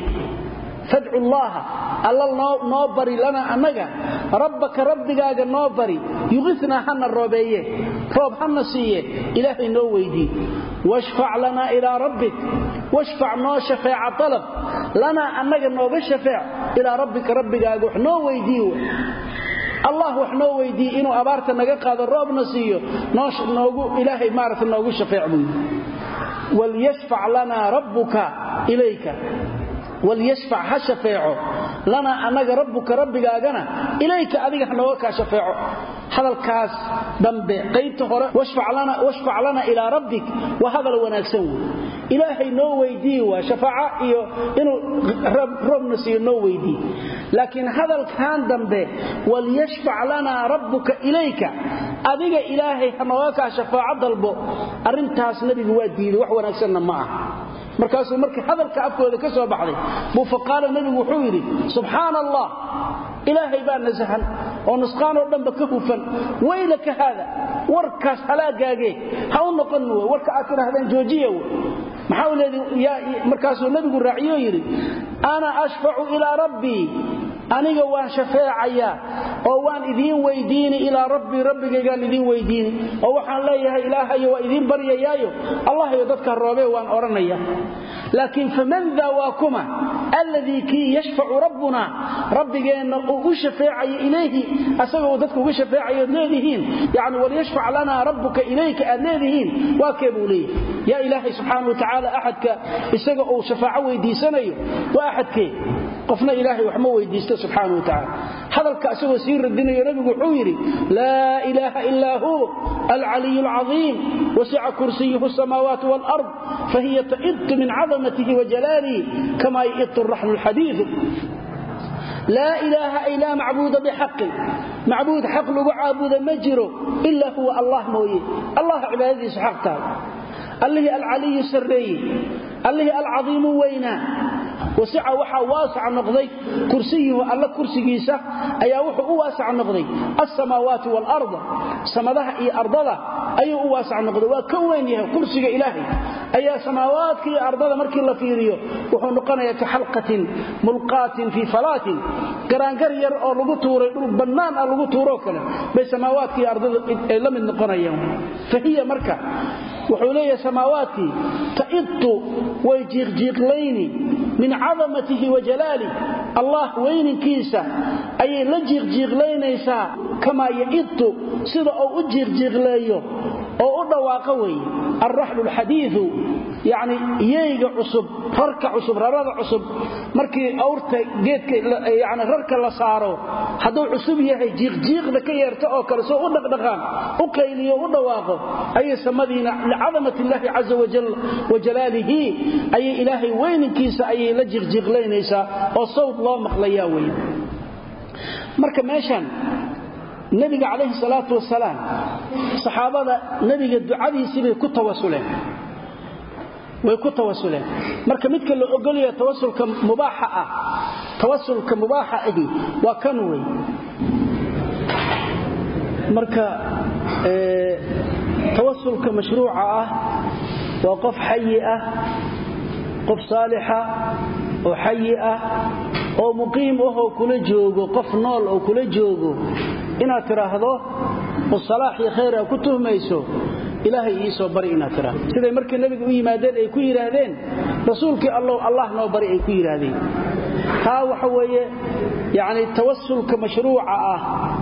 fadcu llaaha alla noo bari lanaa annaga rabbaka rabbigaaga noo bari yuqinaa hana roobeeye roob hana siiye ilaahay noo weydii washfac lanaa ilaa rabbik washfac noo shafeeca alab lanaa annaga nooga shafeec ilaa rabbika rabbigaaga wax noo weydii allah wax noo weydii inuu abaarta naga qaado roobna siiyo ilaahay maarata noogu shafeec buu yidhi walyashfac lanaa rabbuka ilayka walyashfac ha shafeeco lanaa annaga rabbuka rabbigaagana ilayka adiga hanooga kaa shafeeco hadalkaas dambe qaybta hore washfac lana ilaa rabbik waa hadal wanaagsan wey ilaahay noo weydii waa shafaaca iyo inuu roobna siiyo noo weydii laakiin hadalkan dambe walyashfac lanaa rabbuka ilayka adiga ilaahay hanooga kaa shafaaco dalbo arrintaas nebigu waa diiday wax wanaagsanna ma ah markaasuu markii hadalka afkooda ka soo baxday buu faqaala nebigu wuxuu yidhi subxaana allah ilaahay baa nasahan oo nusqaanoo dhanba ka hufan waylaka haada warkaas halaagaagee ha u noqon w warka aad tidhaahdaan joojiya w maxaa u leedi markaasuu nebigu raaciyoo yidhi ana ashfacu ilaa rabbii aniga waan shafeecayaa oo waan idiin weydiini ilaa rabbii rabbigaygaan idiin weydiini oo waxaan leeyahay ilaahayo waa idiin baryayaayo allahayo dadka roobee waan odhanaya laakiin faman daa waa kuma alladii kii yashfacu rabbuna rabbigeenna uu u shafeecayo ilayhi asagoo uu dadka uga shafeecayood leedihiin yacni walyashfac lanaa rabbuka ilayka aad leedihiin waa kee buu leeyahay yaa ilaahay subxaana wa tacaala axadka isaga uu shafaaco weydiisanayo waa axadkee qofna ilaahay wax ma weydiisto subxaana wa tacaala hadalka isagoo sii radinayo nebigu wuxuu yidhi laa ilaaha ilaa hu alcaliyu alcadiim wasica kursiyuhu asamaawaati waalard fahiya ta'itu min cadamatihi wajalaalihi kama ya'itu raxlu lxadiidu laa ilaaha ay laa macbuuda bixaqin macbuud xaq lagu caabuda ma jiro ilaa huwa allah mooye allah cibaadadiisu xaq tahay allihii alcaliyu sarreeye allihii alcadiimu weynaa wasica waxaa waasac noqday kursiyuhu alla kursigiisa ayaa wuxuu u waasac noqday alsamaawaati waalarda samadaha iyo ardada ayuu u waasac noqday waa ka weyn yahay kursiga ilaahay ayaa samaawaadka iyo ardada markii la fiiriyo wuxuu noqonayaa ka xalqatin mulqaatin fii falaatin garaangar yar oo lagu tuuray dhul bannaan ah lagu tuuroo kale bay samaawaadka iyo ardada ay la mid noqonayaan fahiya marka wuxuu leeyahay samaawaadkii ta'itu way jiiqjiiqlayni min cadamatihi wa jalaalih allah weyninkiisa ayay la jiiqjiiqlaynaysaa kamaa ya'itu sida uu u jiiqjiiqleeyo oo u dhawaaqo weeye alraxlu lxadiidu yacni yeyga cusub rarka cusub rarada cusub markii awrta geedka yani rarka la saaro hadduu cusub yahay jiiqjiiqda ka yeerto oo kale soo u dhaqdhaqaan u qayliyo u dhawaaqo ayay samadiina licadamat illaahi caza wa jalaalihi ayay ilaahay weyninkiisa ayay la jiiqjiiqlaynaysaa oo sawd loo maqlayaa weye marka meeshan nebiga calayhi salaatu wasalaam saxaabada nebiga ducadiisii bay ku tawasuleen way ku tawasuleen marka midka la ogolaya tawasulka mubaaxa ah tawasulka mubaaxa ahi waa kan wey marka tawasulka mashruuca ah waa qof xayi ah qof saalixa oo xayi ah oo muqiim ahoo kula joogo qof nool oo kula joogo inaad tidhaahdo oo salaax iyo khayr a ku tuhmayso ilaahay ii soo bari inaad tidhaahdo siday markii nabiga u yimaadeen ay ku yidhaahdeen rasuulkii allow allah noo bari ay ku yidhaahdeen taa waxa weeye yacni tawasulka mashruuca ah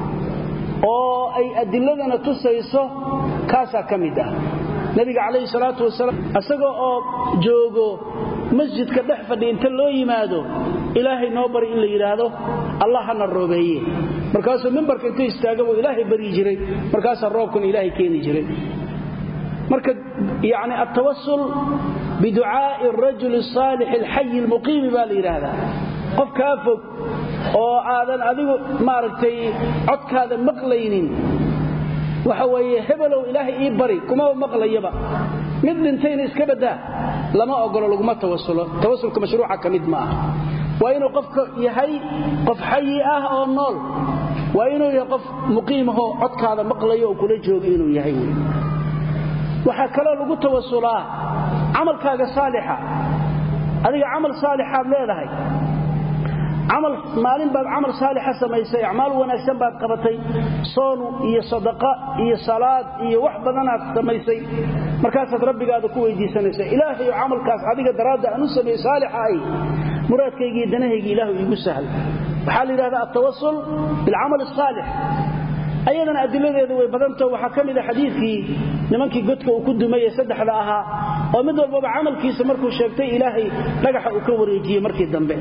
oo ay adiladana tusayso kaasaa ka mid ah nabiga calayhi salaatu wasalaam isaga oo joogo masjidka dhex fadhi inta loo yimaado ilaahay noo bari in la yidhaahdo allah hana roobeeye markaasuu mimbarka intuu istaaga buu ilaahay baryi jiray markaasaa roobkuna ilaahay keeni jiray marka yani altawasul biducaa'i arajuli asaalix alxayi almuqiimi baa la yidhaahdaa qof kaa fog oo aadan adigu maaragtay codkaada maqlaynin waxa weeye hebelow ilaahay ii bari kumaba maqlayaba mid dhintayna iska baddaa lama ogolo laguma tawasulo tawasulka mashruuca ka mid ma ah waa inuu qofka yahay qof xayi ah oo nool waa inuu yahay qof muqiimahoo codkaada maqlayo oo kula jooga inuu yahay wy waxaa kaloo lagu tawasulaa camalkaaga saalixa adiga camal saalixaad leedahay camal maalin baad camal saalixa samaysay acmaal wanaagsan baad qabatay soon iyo sadaqa iyo salaad iyo wax badanaad samaysay markaasaad rabbigaada ku weydiisanaysa ilaahayo camalkaas adiga daraadda aan u sameeye saalixa ay muraadkaygiiyo danahaygi ilaahu iigu sahl waxaa la yidhahdaa altawasul bilcamal asaalix ayadana adiladeedu way badantao waxaa ka mid a xadiidkii nimankii godka uu ku dumay ee saddexda ahaa oo mid walbaba camalkiisa markuu sheegtay ilaahay dhagaxa uu ka wareejiyey markii dambe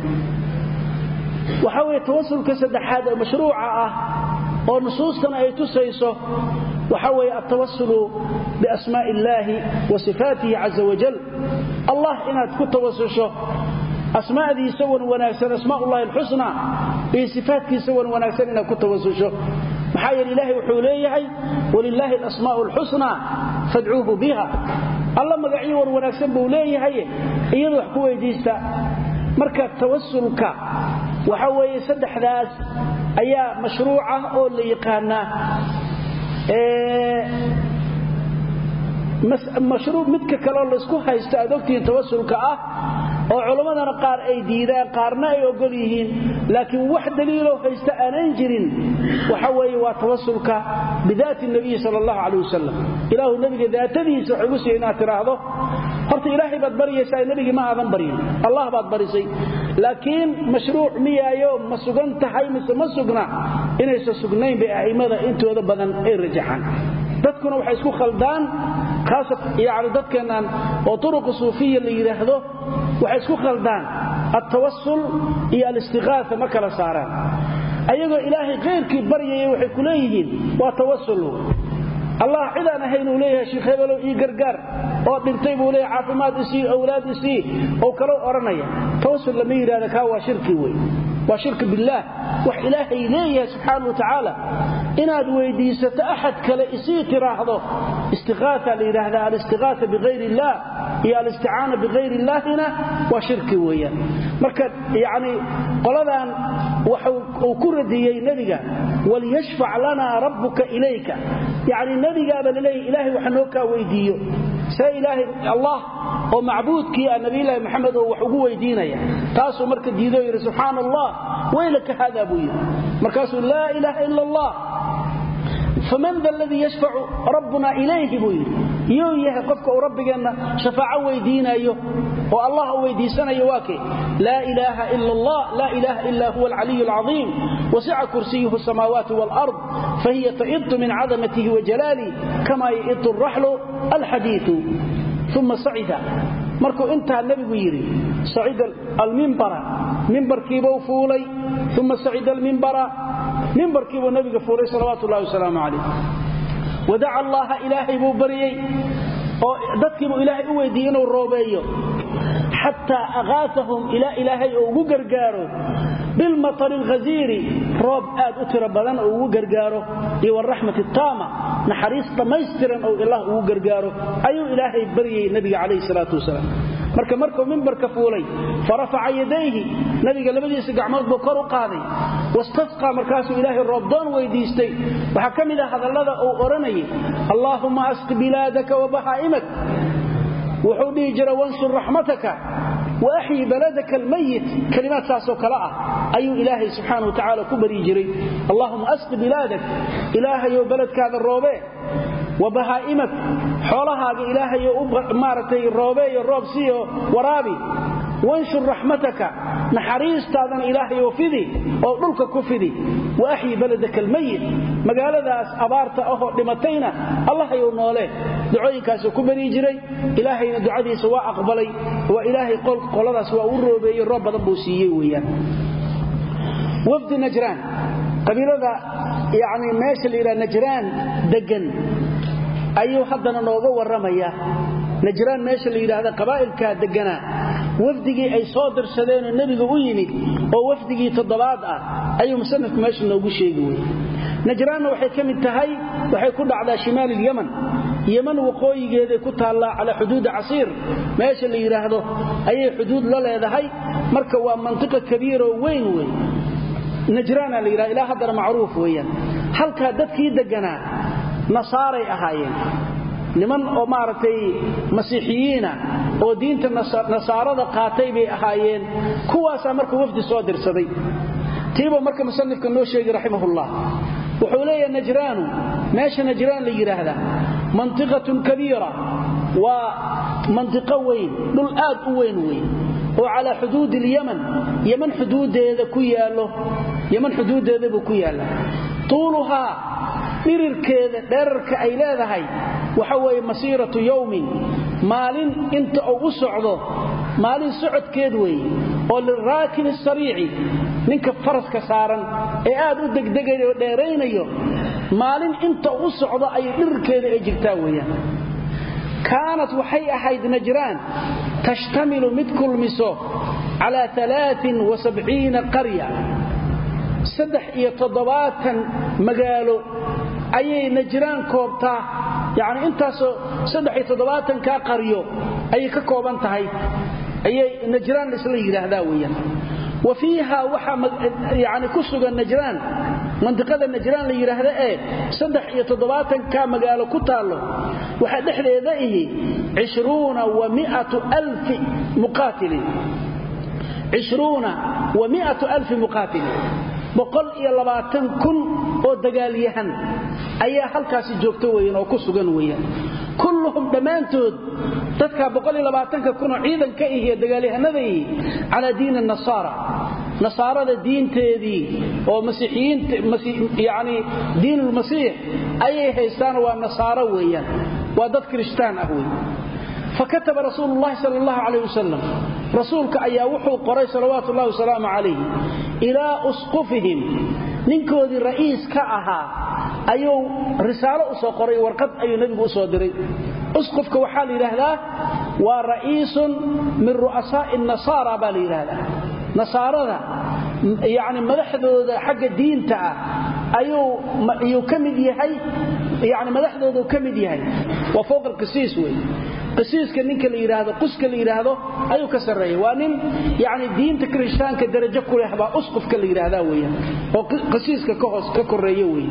waxaa weeye tawasulka saddexaad ee mashruuca ah oo nusuustana ay tusayso waxaa weeye altawasulu biasmaa'i illaahi wa sifaatihi caza wajal allah inaad ku tawasusho asmaadiisa wan wanaagsan asmaaullahi alxusna iyo sifaatkiisa wan wanaagsan inaad ku tawasusho maxaa yeele ilaahay wuxuu leeyahay walilaahi alasmaa'u alxusna fadcuuhu biha alla magacyo wan wanaagsan buu leeyahay iyadu wax ku weydiista marka tawasulka waxa weeye saddexdaas ayaa mashruuca oo la yaqaanaa mashruuc midka kaleo laysku haysto aad ogtihiin tawasulka ah oo culammadana qaar ay diidaan qaarna ay ogol yihiin laakiin wax daliiloo haysta aanan jirin waxa weeye waa tawasulka bidaati nabiyi sal allahu calay wasalam ilaahu nebiga daatadiisa wax igu siiya inaad tidhaahdo horta ilaahay baad baryaysaa nebigii ma aadan baryin allah baad barisay laakiin mashruuc miyaayo ma sugan tahay mise ma sugna inaysan sugnayn bay a'immada intooda badan ay rajaxaan dadkuna waxay isku khaldaan yani dadkeennan oo turuqu suufiya la yidhaahdo waxay isku khaldaan altawasul iyo alistiqaasa ma kala saaraan ayagoo ilaahay khayrkii baryaya waxay ku leeyihiin waa tawasul allah cidaan ahayn uu leeyahay sheekh hebelow ii gargaar oo dhintay buu leeyahay caafimaad isii awlaad isii oo kale odhanaya tawasul lama yidhahda kaa waa shirki wey waa shirki billaah wax ilaahay leeyahay subxaana wa tacaala inaad weydiisato axad kale isii tiraahdo istiqaaa la yidhaahdaa alistiqaaa bikayr illaah iyo alisticaana bikayr illaahina waa shirki weeyaan marka yacni qoladan waxa uu ku radiyey nebiga waliyashfac lanaa rabbuka ilayka yacni nebigaaba laleeyahy ilaahay wax noo kaa weydiiyo see ilaahay allah oo macbuudkii ah nabiyulaahi maxamed oo wax ugu weydiinaya taasuu marka diidoo yidhi subxaana allah waylaka haadaa buu yidhi markaasuu laa ilaaha ila allah faman da ladii yashfacu rabbuna ilayhi buu yidhi yuu yahay qofka uu rabbigeenna shafaaco weydiinayo oo allah u weydiisanayo waa kee laa ilaaha ila allah laa ilaaha ila huwa alcaliyu alcaiim wasica kursiyuhu samaawaati waalard fahiya ta'idu min cadamatihi wajalaalih kama ya'idu araxlu alxadiiu uma sacida markuu intaa nebigu yidhi sacida almimbara mimbarkiibuu fuulay uma sacida almimbara mimbarkiibuu nabiga fuulay salawaatu ullahi wasalaamu calayh wadaca allaha ilaahay buu baryey oo dadkiibuu ilaahay u weydiiyey inuu roobeeyo xataa aqaasahum ilaa ilaahay oo ugu gargaaro bilmatari alghasiiri roob aad u tiro badan oo ugu gargaaro iyo waraxmati taama naxariis dhammaystiran oo ilaah ugu gargaaro ayuu ilaahay baryayay nebiga calayhi salaatu wasalaam marka markuu mimbarka fuulay farafaca yadayhi nabiga labadiisa gacmood buu kor u qaaday wastasqaa markaasuu ilaahay roobdoon weydiistay waxaa ka mid ah hadallada uu odhanayay allaahumma asqi bilaadaka wa bahaa'imak wuxuu dhihi jira wansur raxmataka waaxyi baladaka almayit kalimaad saasoo kale ah ayuu ilaahay subxaana wa tacaala ku baryi jiray allahuma asqi bilaadak ilaahayow beledkaada roobee wa bahaa'imak xoolahaaga ilaahayo maaragtay roobeeyo roob siiyo waraabi wanshur raxmataka naxariistaadana ilaahayow fidi oo dhulka ku fidi wa axyi baladaka almayit magaaladaas abaarta ahoo dhimatayna allahayow noole ducooyinkaasuu ku baryi jiray ilaahayna ducadiisa waa aqbalay waa ilaahay qoladaas waa u roobeeyey roob badan buu siiyey weyaan wafdi najraan qabiilada yani meesha la yidhaha najraan degan ayuu haddana nooga warramaya najraan meesha la yidhaahda qabaa'ilkaa deganaa wafdigii ay soo dirsadeenoo nebiga u yimid oo wafdigii toddobaad ah ayuu musanifku meesha noogu sheegi weye najraanna waxay ka mid tahay waxay ku dhacdaa shimaal ilyaman yeman waqooyigeeday ku taallaa calaa xuduudi casiir meesha la yidhaahdo ayay xuduud la leedahay marka waa mantiqa kabiiroo weyn wey najraana la yidhahda ilaa haddana macruuf weeyaan halkaa dadkii degganaa nasaaray ahaayeen niman oo maaragtay masiixiyiina oo diinta nasaarada qaatay bay ahaayeen kuwaasaa marka wafdi soo dirsaday tiiba marka musanifka noo sheegi raximahullah wuxuu leeyahay najraanu meesha najraan la yidhaahda mantiqatun kabiira waa mantiqo weyn dhul aad u weyn weyn oo calaa xuduudi ilyaman yaman xuduudeeda ku yaallo yaman xuduuddeeda buu ku yaalla tuuluhaa dhirirkeeda dherarka ay leedahay waxa weeye masiiratu yowmin maalin inta uu u socdo maalin socodkeed weeye oo liraakibi sariici ninka faraska saaran ee aad u degdegayo oo dheeraynayo maalin inta u socdo ayay dhirirkeeda ay jirtaa weeyaan kaanat waxay ahayd najraan tashtamilu mid kulmiso calaa qarya saddex iyo toddobaatan magaalo ayay najraan koobtaa yacni intaasoo saddex iyo toddobaatankaa qaryo ayay ka kooban tahay ayay najraan isla yidhaahdaa weeyaan wa fiiha waxaa yani ku sugan najraan mantiqada najraan la yidhaahda ee saddex iyo toddobaatanka magaalo ku taallo waxaa dhexdeeda ihi cishruuna wa miatu alfi muqaatilin cishruuna wa miatu alfi muqaatilin boqol iyo labaatan kun oo dagaalyahan ayaa halkaasi joogta weyan oo ku sugan weeyaan kulluhum dhammaantood dadka boqoliyolabaatanka kunoo ciidanka ihiyo dagaalyahanadaihi calaa diini nasaara nasaarada diinteedii oo masiixiyiinyani diinulmasiix ayay haystaan waa nasaaro weeyaan waa dad kirishtaan ah wey fakataba rasuulu llahi sal allahu calayh wasalam rasuulka ayaa wuxuu qoray salawaatu ullahi wasalaamu calayh ilaa usqufihim ninkoodii ra'iis ka ahaa ayuu risaalo u soo qoray warqad ayuu nebigu u soo diray usqufka waxaa la yidhaahdaa waa ra'iisun min ru'asaa'i nasaara baa la yidhaahdaa nasaarada yacni madaxdooda xagga diinta ah ayuu ka mid yahay yani madaxdooduu ka mid yahay waa fowqa alqisiis wey qisiiska ninka la yidhaahdo quska la yidhaahdo ayuu ka sarreeya waa nin yani diinta kirishtaanka darajo ku leh baa usqufka la yidhaahdaa weeyaan oo qisiiska ka hoos ka korreeyo wey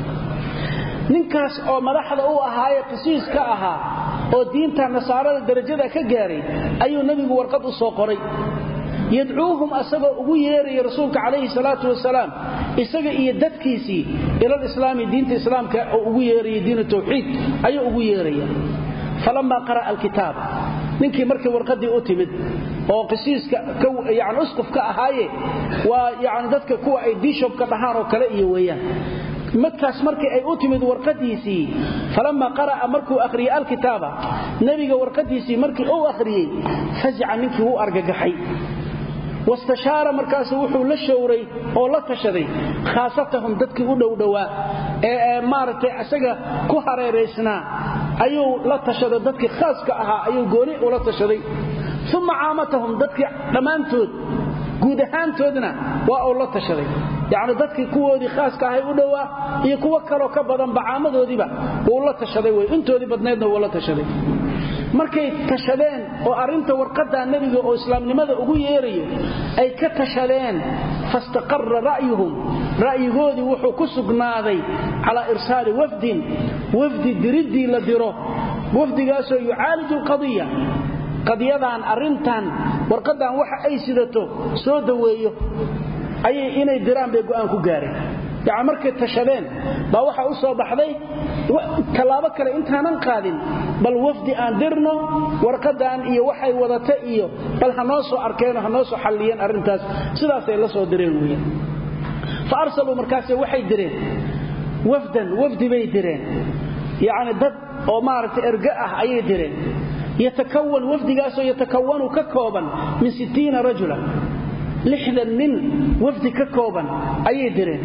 ninkaas oo madaxda u ahaaye qisiis ka ahaa oo diinta nasaarada darajada ka gaaray ayuu nebigu warqad u soo qoray yadcuuhum asagoo ugu yeeraya rasuulka calayhi salaatu wasalaam isaga iyo dadkiisii ilalislaami diinta islaamka oo ugu yeeraya diinu tawxiid ayuu ugu yeeraya falamaa qara'a alkitaab ninkii markii warqadii u timid oo qisiiska yani usqufka ahaaye waa yani dadka kuwa ay bishobka dhahaan oo kale iyo weeyaan markaas markii ay u timid warqadiisii falamma qara'a markuu akhriyey alkitaaba nebiga warqadiisii markii uu akhriyey fazica ninkii wuu argagaxay wastashaara markaasu wuxuu la showray oo la tashaday khaasatahum dadkii u dhowdhowaa ee maaragtay isaga ku hareeraysnaa ayuu la tashaday dadkii khaaska ahaa ayuu gooni ula tashaday uma caamatahum dadkii dhammaantood guud ahaantoodna waa uu la tashaday yacni dadkii kuwoodii khaaska ahay u dhowaa iyo kuwo kaloo ka badanba caamadoodiiba wuu la tashaday wey intoodii badnaydna wuu la tashaday markay tashadeen oo arrinta warqaddaa nebiga oo islaamnimada ugu yeerayo ay ka tashadeen fastaqarra ra'yuhum ra'yigoodii wuxuu ku sugnaaday calaa irsaali wafdin wafdi diriddii la diro wafdigaasoo yucaaliju alqadiya qadiyadan arrintan warqaddan waxa ay sidato soo daweeyo ayay inay diraan bay go'aan ku gaareen yani markay tashadeen baa waxaa u soo baxday tallaabo kale intaanan qaadin bal wafdi aan dirno warqadan iyo waxay wadata iyo bal ha noo soo arkeenoo ha noo soo xalliyeen arrintaas sidaasay la soo direen weyan fa arsaluu markaase waxay direen wafdan wafdi bay direen yacni dad oo maaragtay erga ah ayay direen yatakawan wafdigaasoo yatakawanu ka kooban min sittiina rajula lixdan nin wafdi ka kooban ayay direen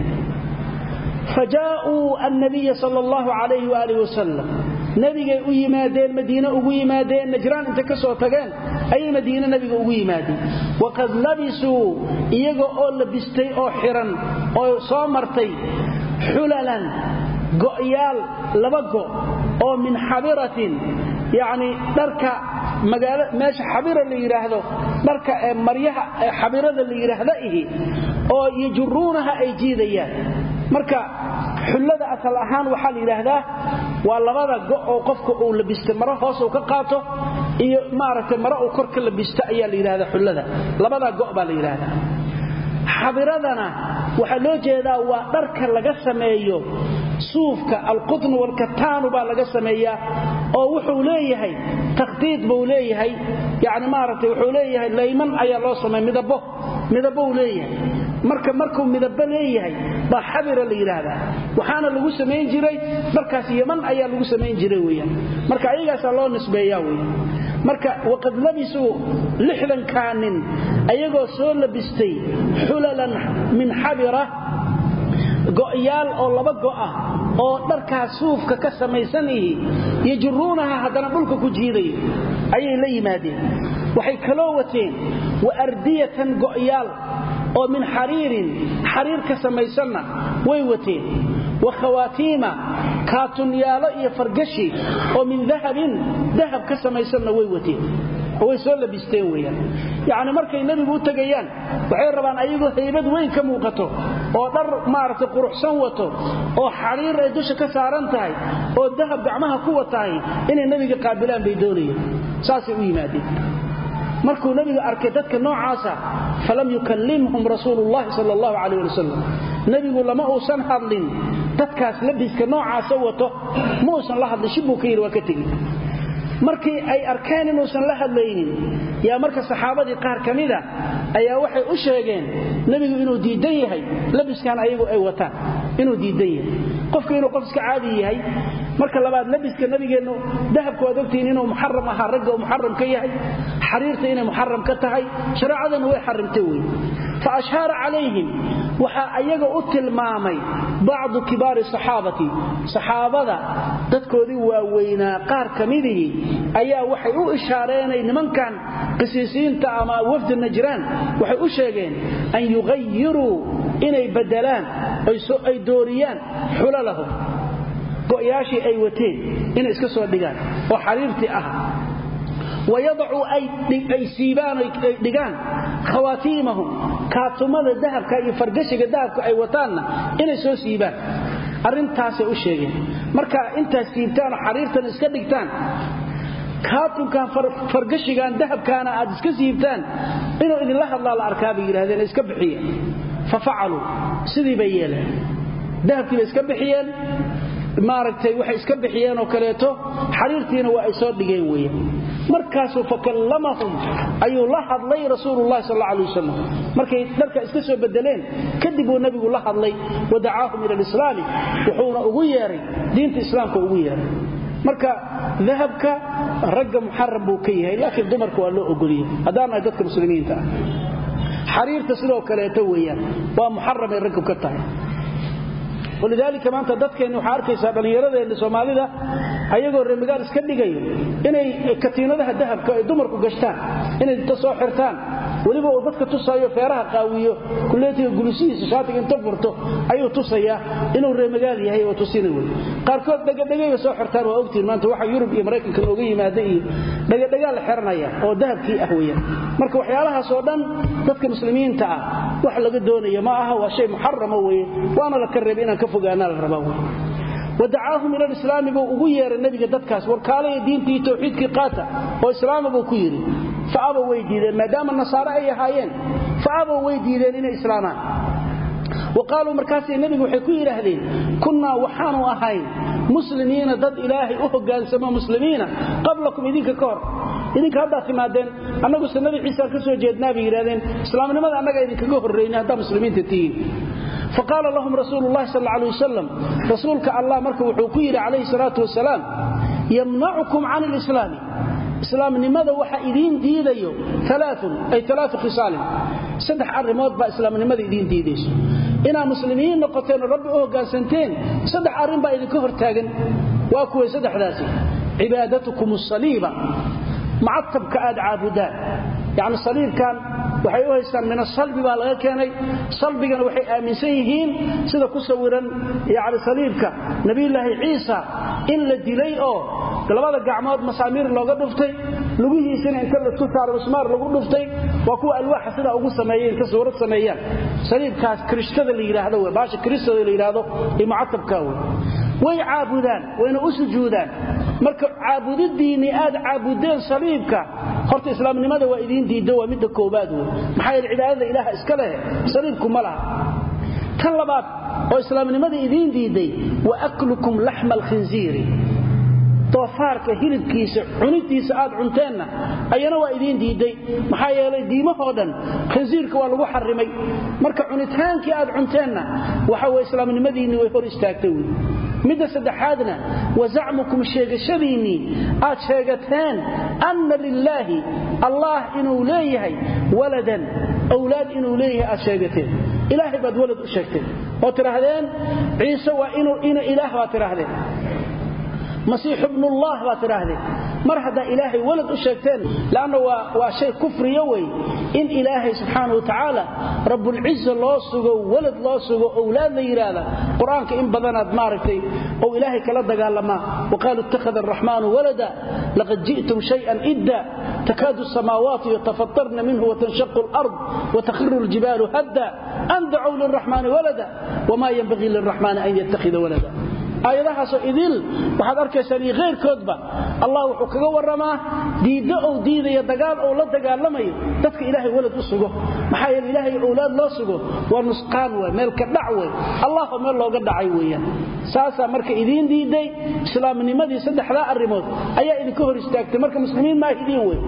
fajaa'uu annabiya sal allahu calayhi waaalih wasalam nebigay u yimaadeen madiine ugu yimaadeen najraan intay ka soo tageen ayay madiine nebiga ugu yimaadeen waqad labisuu iyaga oo labistay oo xiran oo soo martay xulalan go'yaal laba go' oo min xabiratin yacni dharka magaala meesha xabira la yidhaahdo dharka ee maryaha ee xabirada la yidhaahda ihi oo yajuruunaha ay jiidayaan marka xullada asal ahaan waxaa la yidhaahdaa waa labada go' oo qofka uu labista maro hoos uu ka qaato iyo maaragtay maro uu kor ka labista ayaa la yidhahdaa xullada labadaa go' baa la yidhaahdaa xabiradana waxaa loo jeedaa waa dharka laga sameeyo suufka alqutn walkataanu baa laga sameeyaa oo wuxuu leeyahay takhdiid buu leeyahay yani maaragtay wuxuu leeyahay layman ayaa loo sameeya midabo midabou leeyahay marka markuu midabo leeyahay baa xabira la yidhaahdaa waxaana lagu samayn jiray dharkaas yaman ayaa lagu samayn jiray weyaan marka ayagaasaa loo nisbeeyaa weyan marka waqad labisuu lixdankaa nin ayagoo soo labistay xulalan min xabira go'yaal oo laba go'ah oo dharkaas suufka ka samaysan ihi yajuruunaha haddana dhulka ku jiidayo ayay la yimaadeen waxay kaloo wateen wa ardiyatan go'yaal oo min xariirin xariir ka samaysanna way wateen wa khawaatiima kaatunyaalo iyo fargashi oo min dahabin dahab ka samaysanna way wateen way soo labisteen weyaan yacni markay nebigu u tegayaan waxay rabaan ayagoo haybad weyn ka muuqato oo dhar maaragtay quruxsan wato oo xariir ay dusha ka saaran tahay oo dahab gacmaha ku watahay inay nebiga qaabilaan bay doonayeen saasay u yimaadeen markuu nebiga arkay dadka noocaasa falam yukallimhum rasuulullahi sal allahu calayh ali wasalam nebigu lama uusan hadlin dadkaas labiska noocaasa wato ma uusan la hadlin shib buu ka yidhi waa ka tegi markii ay arkeen inuusan la hadlaynin yaa marka saxaabadii qaar ka mida ayaa waxay u sheegeen nebigu inuu diidan yahay labiskan ayagu ay wataan inuu diidan yahay qofka inuu qof iska caadi yahay marka labaad labiska nabigeennu dahabku waad ogtihiin inuu muxaram ahaa ragga uu muxaram ka yahay xariirta inay muxaram ka tahay shareecadana way xarimtay wey fa ashaara calayhim waxaa ayaga u tilmaamay bacdu kibaari saxaabati saxaabada dadkoodii waaweynaa qaar ka midihii ayaa waxay u ishaareenay nimankan qisiisiinta ama wafdi najraan waxay u sheegeen an yughayiruu inay badelaan ay dooriyaan xulalahum go'yaashii ay wateen inay iska soo dhigaan oo xariirtii ah wayadacuu ay siibaan ay dhigaan khawaatiimahum kaatumada dahabka iyo fargashiga dahabka ay wataanna inay soo siibaan arrintaasay u sheegeen marka intaad siibtaan oo xariirtan iska dhigtaan kaatunkan fargashigan dahabkaana aad iska siibtaan inuu idinla hadlaa la arkaa bay yidhahdeen iska bixiyeen fa facaluu sidii bay yeeleen dahabkii bay iska bixiyeen maaragtay waxay iska bixiyeen oo kaleeto xariirtiina waa ay soo dhigeen weeyaan markaasuu fakallamahum ayuu la hadlay rasuulullahi sal alla alay wasalam markay dharka iska soo bedeleen kadib uu nebigu la hadlay wa dacaahum ila alislaami wuxuuna ugu yeeray diinta islaamka ugu yeeray marka dahabka ragga muxaram buu ka yahay laakiin dumarka waa loo ogoliyey haddaan nahay dadka muslimiinta ah xariirta sidoo kaleeto weeyaan waa muxaramay raggu ka tahay walidaalika maanta dadkeenni waxaa arkaysaa dhallinyaradeenni soomaalida ayagoo reemigaal iska dhigayo inay katiinadaha dahabka ay dumarku gashtaan inay inta soo xirtaan weliba uu dadka tusaayo feeraha qaawiyo kuleetiga gulusihiisa shaatiga inta furto ayuu tusayaa inuu reemagaal yahay oo tusina wey qaarkood dhegadhegayba soo xirtaan waa ogtiin maanta waxa yurub iyo maraykanka nooga yimaada iyo dhegadhegaa la xiranaya oo dahabkii ah weyaan marka waxyaalahaas oo dhan dadka muslimiinta ah wax laga doonaya ma aha waa shay muxarama weye waana la ka reebay inaan ka fogaanaa la rabaa wey wadacaahum ila lislaami buu ugu yeeray nebiga dadkaas warkaalaya diintii towxiidkii qaata oo islaama buu ku yidhi fa aba way diideen maadaama nasaare ay ahaayeen fa aba way diideen inay islaamaan wa qaaluu markaasay nebigu waxay ku yidhaahdeen kunnaa waxaanu ahayn muslimiina dad ilaahay u hogaansamo muslimiina qablakum idinka ka hor idinka haddaad timaadeen annaguse nabi ciisaan ka soo jeednaa bay yidhahdeen islaamnimada annaga idinkaga horraynay haddaa muslimiinta tihiin faqaala lahum rasuulu llahi sal alay wasalam rasuulka allah marka wuxuu ku yidhi calayhi salaatu wasalaam yamnacukum can lislaami islaamnimada waxa idiin diidayo aaun ay alaau khisaalin saddex arrimood baa islaamnimada idiin diidayso inaad muslimiin noqoteen oo rabbi u hoggaansanteen saddex arrin baa idinka hortaagan waa kuway saddexdaasi cibaadatukum asaliiba macatabka aad caabudaan yacni saliibkan waxay u haystaan min asalbi baa laga keenay salbigana waxay aaminsan yihiin sida ku sawiran yani saliibka nebiyulaahi ciisa in la dilay oo labada gacmood masaamiir looga dhuftay lugihiisina inta laisku saaro mismaar lagu dhuftay waa kuwa alwaaxa sidaa ugu sameeyey inta suurad sameeyaan saliibkaas kirishtada la yidhaahdo w baasha kiristada la yidhaahdo iyo mucatabkaa wey way caabudaan wayna u sujuudaan marka caabudidiinni aad caabudeen saliibka horta islaamnimada waa idiin diiddo waa midda koobaad wey maxaa yeele cibaadada ilaaha iska leh saliibku ma laha tan labaad oo islaamnimada idiin diidday wa aklukum laxma alkhinsiiri doofaarka hilibkiisa cunidiisa aad cunteenna ayana waa idiin diidday maxaa yeelay diimahoo dhan khinsiirka waa lagu xarimay marka cunitaankii aad cunteenna waxa weye islaamnimadiinni way hor istaagtay wey midda saddexaadna wa zacmukum sheegashadiinnii aad sheegateen anna lilaahi allah inuu leeyahay waladan awlaad inuu leeyahay aad sheegateen ilaahay baad walad u sheegteen oo tidhaahdeen ciise waa ina ilaah baad tidhaahdeen masiixu bnullah baad tidhaahdeen mar haddaa ilaahay walad u sheegteen leanna waa shay kufriyo wey in ilaahay subxaana wa tacaala rabbulciza loo sugo walad loo sugo owlaad la yidhaahda qur-aanka in badanaad maaragtay ou ilaahay kala dagaalamaa waqaaluu ittakhada araxmaanu walada laqad ji'tum shayan idda takaadu samaawaatu yatafatarna minhu watanshaqu alard watakhiru ljibaalu hadda an dacow liraxmaani walada wamaa yenbagii liraxmaani an yattakhida walada aayadahaasoo idil waxaad arkaysaan iyo khayrkoodba allah wuxuu kaga warramaa diiddo ou diidaya dagaal ou la dagaalamayo dadka ilaahay walad u sugo maxaa yeele ilaahay owlaad loo sugo waa nusqaan wey meel ka dhac wey allahoo meel looga dhacay weeyaan saasaa marka idiin diidday islaamnimadii saddexdaa arrimood ayaa idinka hor istaagtay marka muslimiin maa idiin wey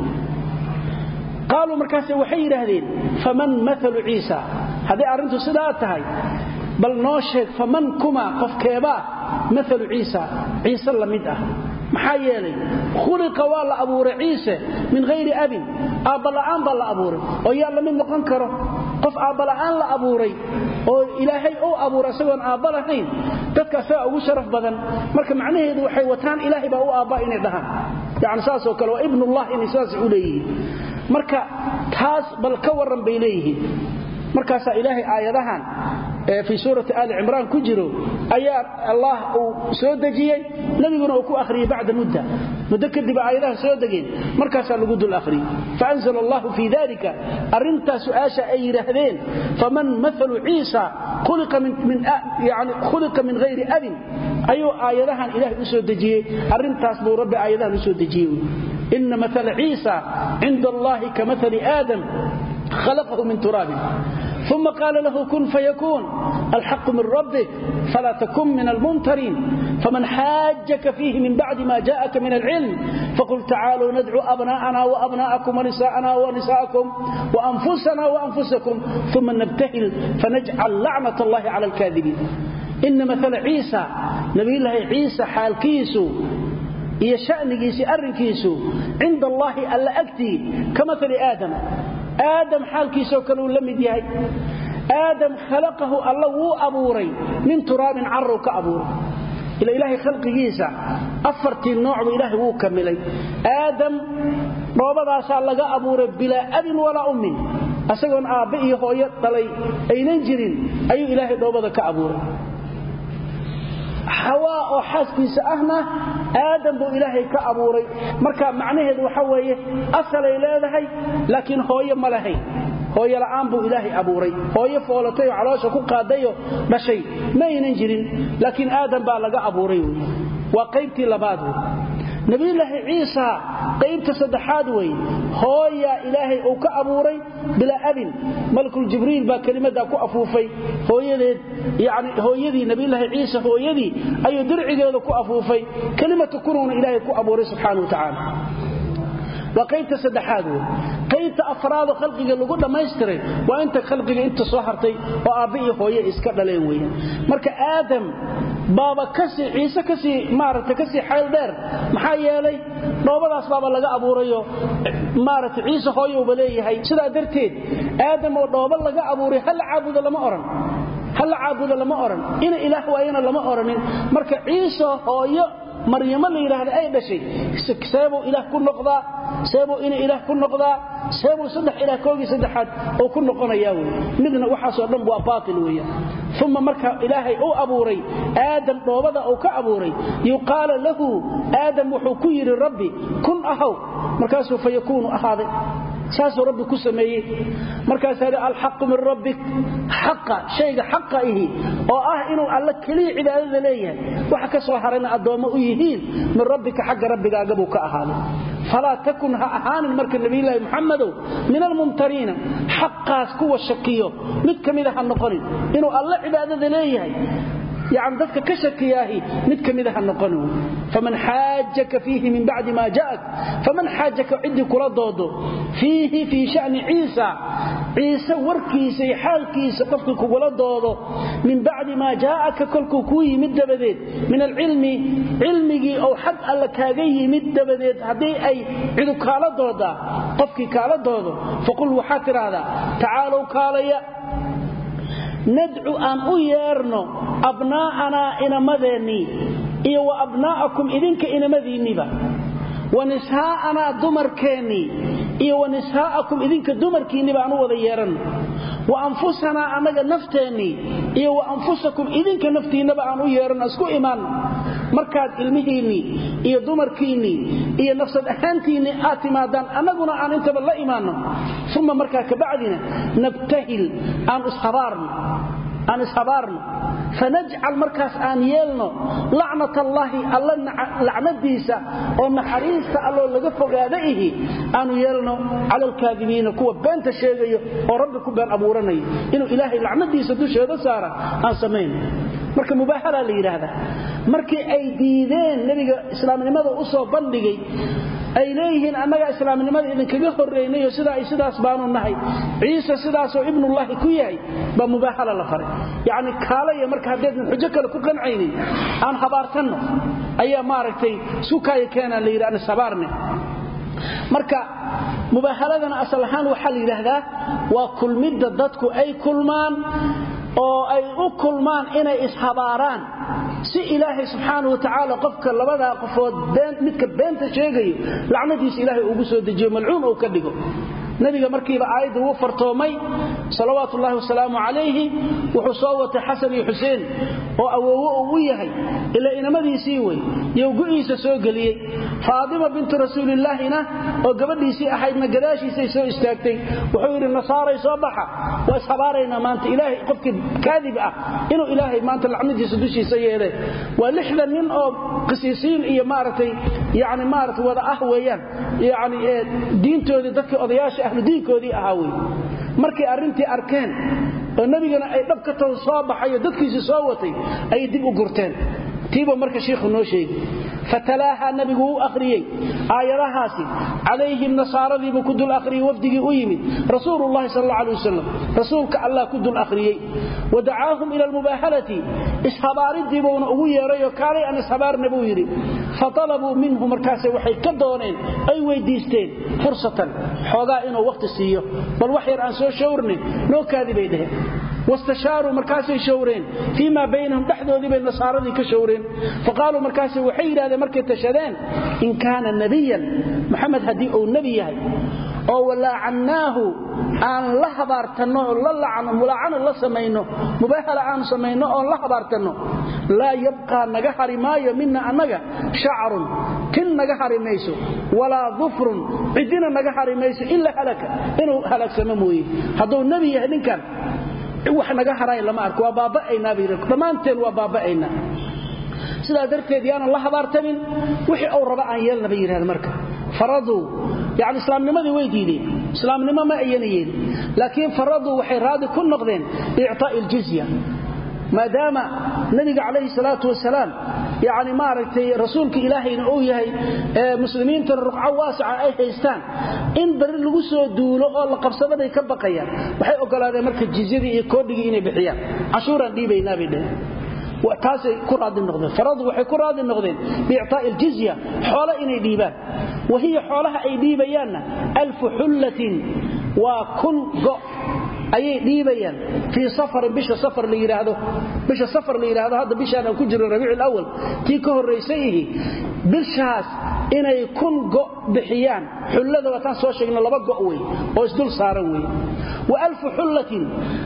qaaluu markaase waxay yidhaahdeen faman maalu ciisa hadday arrintu sidaa tahay bal noo sheeg faman kuma qofkeebaa maalu ciisa ciise la mid ah maxaa yeelay khuliqa waa la abuuray ciise min hayri abin aabbala'aan baa la abuuray oo yaa la mid noqon karo qof aabbala'aan la abuuray oo ilaahay uu abuuray isagoon aabba lahayn dadka asagaa ugu sharaf badan marka macnaheedu waxay wataan ilaahay baa u aabba inay dhahaan yani saasoo kale waa ibnullah inay saas u leeyihiin marka taas bal ka warran bay leeyihiin markaasaa ilaahay aayadahan fii suurati aali cimraan ku jiro ayaa allah uu soo dejiyey nebiguna uu ku akhriyey bacda mudda muddo kadib aayadaha soo degeen markaasaa lagu dul akhriyey faanzla allahu fii dalika arrintaa su'aasha ay yidhaahdeen faman maalu ciisa khuliqa min hayri abin ayuu aayadahan ilahay u soo dejiyey arrintaas buu rabbi aayadahan u soo dejiyey ina maala ciisa cinda allahi ka maali aadam khalaqahu min turaabin ثم قال له كن فيكون الحق من ربك فلا تكن من الممترين فمن حاجك فيه من بعد ما جاءك من العلم فقل تعالوا ندعو أبناءنا وأبناءكم ونساءنا ونساءكم وأنفسنا وأنفسكم ثم نبتهل فنجعل لعنة الله على الكاذبين إن مثل عيسى نبي الله عيسى حال كيسو iyo shanigiisi arrinkiisu cinda allaahi alla agtii ka maali aadam aadam xaalkiisoo kale uu la mid yahay aadam khalaqahu alla wuu abuuray min turaabin carrow ka abuuray ila ilaahay khalqigiisa afartii noocba ilaahay wuu kamilay aadam dhoobadaasaa laga abuuray bilaa abin walaa ummin asagoon aabbe iyo hooyo dhalay aynan jirin ayuu ilaahay dhoobada ka abuuray xawaa oo xaaskiisa ahna aadam buu ilaahay ka abuuray marka macnaheedu waxa weeye asalay leedahay laakiin hooyo ma lahayn hooyo la'aan buu ilaahay abuuray hooyo foolatay oo caloosha ku qaadayoo dhashay ma aynan jirin laakiin aadam baa laga abuuray wey waa qaybtii labaad wey nabiyulaahi ciisa qaybta saddexaad wey hooyaa ilaahay uu ka abuuray bilaa abin malakul jibriil baa kelimadaa ku afuufay hooyadeed yani hooyadii nabiyulaahi ciisa hooyadii ayuu dircigeeda ku afuufay kelimatu kunuuna ilaahay ku abuuray subxaana wa tacaala waa qaybta saddexaad wey qaybta afraadoo khalqiga lagu dhammaystiray waa inta khalqiga inta soo hartay oo aabbe iyo hooye iska dhaleen weeyaan marka aadam baaba kasii ciise kasii maaragtay kasii xayl dheer maxaa yeelay dhoobadaas baaba laga abuurayo maaragtay ciise hooyowba leeyahay sidaa darteed aadam oo dhoobo laga abuuray hala caabudo lama odhan hala caabudo lama odhan ina ilaah waayana lama odhanin marka ciise hooyo maryamo la yidhaahda ay dhashay seebuu ilaah ku noqdaa seebuu ina ilaah ku noqdaa seebuu saddex ilaah koogii saddexaad oo ku noqonayaa wey midna waxaasoo dhan waa baatil weeyaan uma marka ilaahay uu abuuray aadam dhoobada uu ka abuuray yuqaala lahu aadam wuxuu ku yidhi rabbi kun ahaw markaasuu fa yakuunu ahaaday saasuu rabbi ku sameeyey markaasaa hi alxaqu min rabbik xaqa shayga xaqa ihi oo ah inuu alla keliya cibaadada leeyahay waxa ka soo harayna addoommo u yihiin min rabbika xagga rabbigaagabuu ka ahaaday falaa takun ha ahaanin marka nabiyulaahi muxamadow min almumtariina xaqaas kuwa shakiyo mid ka mida ha noqonin inuu alla cibaadada leeyahay يعني dadka ka shakiyaahi mid kamida ha noqon faman haajaka fihi min ba'di ma ja'ak faman haajaka iddi kula doodo fihi fi sha'ni Isa Isa warkiisa iyo xaalkiisa qofkii kugula doodo min ba'di ma ja'aka kolku ku yimid dabadeed min al-ilmi ilmigi oo xad alla kaaga yimid dabadeed hadii ay cidu kala dooda qofkii kala doodo faqul waxa tiraada ta'alu kaalaya nadcu aan u yeerno abnaa'anaa inamadeenii iyo wa abnaa'akum idinka inamadiinniba wa nishaa'anaa dumarkeennii iyo wa nishaa'akum idinka dumarkiinniba aan u wada yeeranno wa anfusanaa annaga nafteennii iyo wa anfusakum idinka naftiinnaba aan u yeeranno isku imaanno markaad ilmihiinnii iyo dumarkiinnii iyo nafsad ahaantiinnii aad timaadaan annaguna aan intaba la imaanno uma markaa kabacdina nabtahil aan ishabaarno aan ishabaarno fanajcal markaas aan yeelno lacnat allaahi alla lacnadiisa oo naxariista alloo laga fogaada ihi aanu yeelno cala alkaadibiina kuwa beenta sheegayo oo rabbi ku been abuuranayo inuu ilaahay lacnadiisa dusheeda saara aan samayno marka mubaahalaa la yidhaahdaa markii ay diideen nebiga islaamnimada u soo bandhigay ay leeyihiin annaga islaamnimada idinkaga horreynayoo sidaa ay sidaas baanu nahay ciise sidaasoo ibnullaahi ku yahay baa mubaahala la faray yacni kaalaya marka haddaydnan xujo kale ku qancaynin aan habaartanno ayaa maaragtay sukaaya keenaa la yidhi aan ishabaarne marka mubaahaladana asal ahaan waxaa la yidhaahdaa waa kulmidda dadku ay kulmaan oo ay u kulmaan inay ishabaaraan si ilaahay subxaana wa tacaala qofka labadaa qofood midka beenta sheegayo lacnadiisa ilaahay ugu soo dejiyo malcuun uu ka dhigo nabiga markiiba aayadda wuu fartoomay salawaatu ullaahi wasalaamu calayhi wuxuu soo watay xasan iyo xuseen oo awoowo uu u yahay ilaa inamadiisii wey you gu'iisa soo geliyey faadima bintu rasuulillaahina oo gabadhiisii ahaydna gadaashiisay soo istaagtay wuxuu yidhi nasaaray soo baxa waa ishabaaraynaa maanta ilaahay qofkii kaadib ah inuu ilaahay maanta lacnadiisa dushiisa yeele waa lixdan nin oo qisiisiin iyo maaragtay yani maaragtay wada ah weeyaan yani diintoodii dadkii odayaasha ahludiinkoodii ahaa wey markay arrintii arkeen oo nebigana ay dhab ka taho soo baxayo dadkiisii soo watay ayay dib u gurteen tiiba marka shiikhu noo sheegi fatalaaha nabigu u akhriyey aayadahaasi calayhim nasaaradiibuu ku dul akhriyey wafdigii u yimid rasuululahi sal alla alay wasalam rasuulka allah ku dul akhriyey wa dacaahum ila almubaahalati ishabaaridiibuuna ugu yeerayoo kaalay aan ishabaarna buu yidhi fatalabuu minhu markaase waxay ka dooneen ay weydiisteen fursatan xoogaa inuu wakhti siiyo bal wax yar aan soo shawrne noo kaadi bay dheheen wastashaaruu markaasay shawreen fii maa baynahum dhexdoodii bay nasaaradii ka shawreen faqaaluu markaase waxay yidhahdeen markay tashadeen in kaana nebiyan maxamed haddii uu nebi yahay oo walaacannaahu aan la habaartanno oo la lacno mulaacana la samayno mubaahala aan samayno oon la habaartanno laa yabqaa naga hari maayo mina annaga shacrun tin naga hari mayso walaa dufrun cidina naga hari mayso ilaa halaka inuu halaagsamo mooye hadduu nebi yahay ninkan wax naga haray lama arko waa baaba'aynaa bay dhammaanteen waa baaba'aynaa sidaa darteed yaanan la habaartamin wixii uu raba aan yeelna bay yidhahda marka faraduu yani islaamnimadii way diideen islaamnimo ma ayana yeelin laakiin faraduu waxay raadi ku noqdeen biictaa'i aljizya maadaama nabiga calayhi salaatu wasalaam yani maaragtay rasuulka ilaahayna uu yahay muslimiintana ruqco waasica ay haystaan in bari lagu soo duulo oo la qabsadaday ka baqayaan waxay ogolaadeen marka jizyadii iyo koodhigii inay bixiyaan cashuuraan dhiibaynaa bay dheheen taasay ku raadi noqdeen faradu waxay ku raadi noqdeen biictaa'i aljizya xoolo inay dhiibaan wahiya xoolaha ay dhiibayaanna alfu xullatin waa kun go' ayay dhiibayaan fii safarin bisha safar la yidhaahdo bisha safar la yidhaahdo hadda bishaan aan ku jirno rabiicu alawal tii ka horraysay ihi bishaas inay kun go' bixiyaan xullada waataan soo sheegno laba go' wey oo isdul saaran wey wa alfu xullatin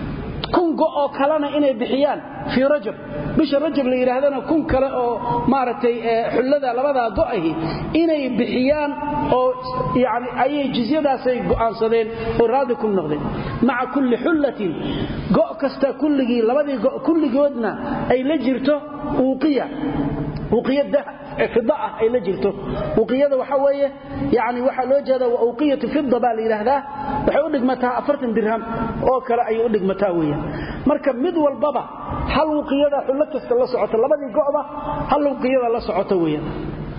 kun go oo kalena inay bixiyaan fii rajab bisha rajab la yidhaahdana kun kale oo maaragtay xullada labadaa go'ahi inay bixiyaan oo yani ayay jizyadaasay go'aansadeen oo raadi ku noqdeen maca kulli xullatin go' kasta kulligii labadii go' kulligoodna ay la jirto uuqiya uuqiya fida ah ay la jirto uqiyada waxa weeye yani waxaa loo jeeda waa uqiyatu fida baa la yidhaahdaa waxay u dhigmataa afartan dirham oo kale ayay u dhigmataa weeyaan marka mid walbaba hal uqiyada xullo kasta la socota labadii go'ba hal uqiyada la socota weeyaan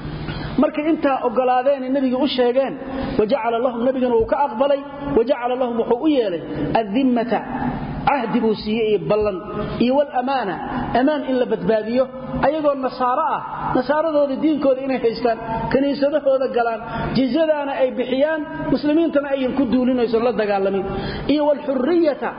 markay intaa ogolaadeen nabiga u sheegeen wajacala lahum nabigana uu ka aqbalay wajacala lahum wuxuu u yeelay adimmata cahdi buu siiyey iyo ballan iyo walamaana ammaan in la badbaadiyo ayagoo nasaaro ah nasaaradooda diinkooda inay haystaan kiniisadahooda galaan jizyadaana ay bixiyaan muslimiintana ayan ku duulinayso la dagaalamin iyo walxuriyata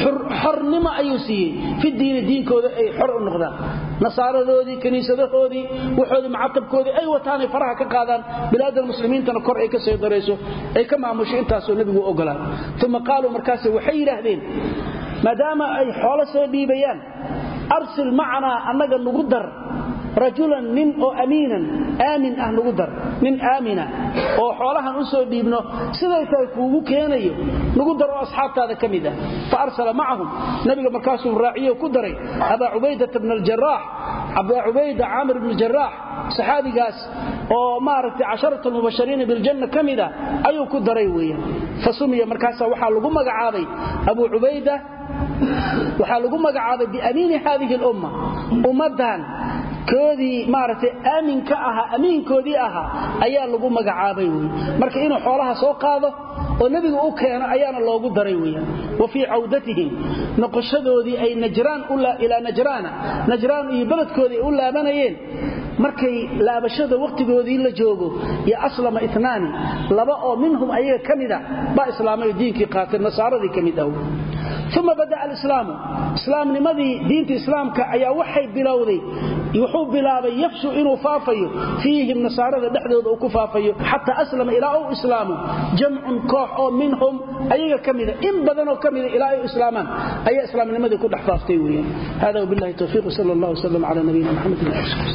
xornimo ayuu siiyey fi diini diinkooda ay xor u noqdaan nasaaradoodii kiniisadahoodii waxoodii macatabkoodii ay wataanay faraha ka qaadaan bilaada muslimiintana kor ay ka soo darayso ay ka maamusho intaasoo nebigu u ogolaa uma qaaluu markaas waxay yidhaahdeen maadaama ay xoolo soo dhiibayaan arsil macanaa annaga nugu dar rajulan nin oo amiinan aamin ah nugu dar nin aamina oo xoolahan u soo dhiibno siday tahay kuugu keenayo nugu dar oo asxaabtaada ka mid ah fa arsala macahum nabiga markaasuu raaciyo ku daray abaa cubaydata bna aljaraax abaa cubayda caamir bn jaraax saxaabigaas oo maaragtay casharat almubashariina biljanna ka mida ayuu ku daray weeyaan fa sumiya markaasa waxaa lagu magacaabay abuu cubayda waxaa lagu magacaabay biamiini haadihi lumma ummaddan koodii maaragtay aaminka ahaa amiinkoodii ahaa ayaa lagu magacaabay wey marka inuu xoolaha soo qaado oo nebiga u keeno ayaana loogu daray weeyaan wa fii cawdatihim noqoshadoodii ay najraan ilaa najraana najraan iyo beledkoodii ay u laabanayeen markay laabashada wakhtigoodii la joogo iyo aslama itnaani laba oo minhum ayaga ka mida baa islaamay diinkii qaatay nasaaradii ka mid ah uma bada'a alislaamu islaamnimadii diinta islaamka ayaa waxay bilowday wuxuu bilaabay yafshu inuu faafayo fiihim nasaarada dhexdooda uu ku faafayo xataa aslama ilaa uu islaamo jamcun koox oo minhum ayaga ka mida in badanoo ka mida ilaa ay islaamaan ayaa islaamnimadii ku dhex faaftay weeyaan hada wabillahi tawfiiq sal allah wslam cala nabiyina maxamed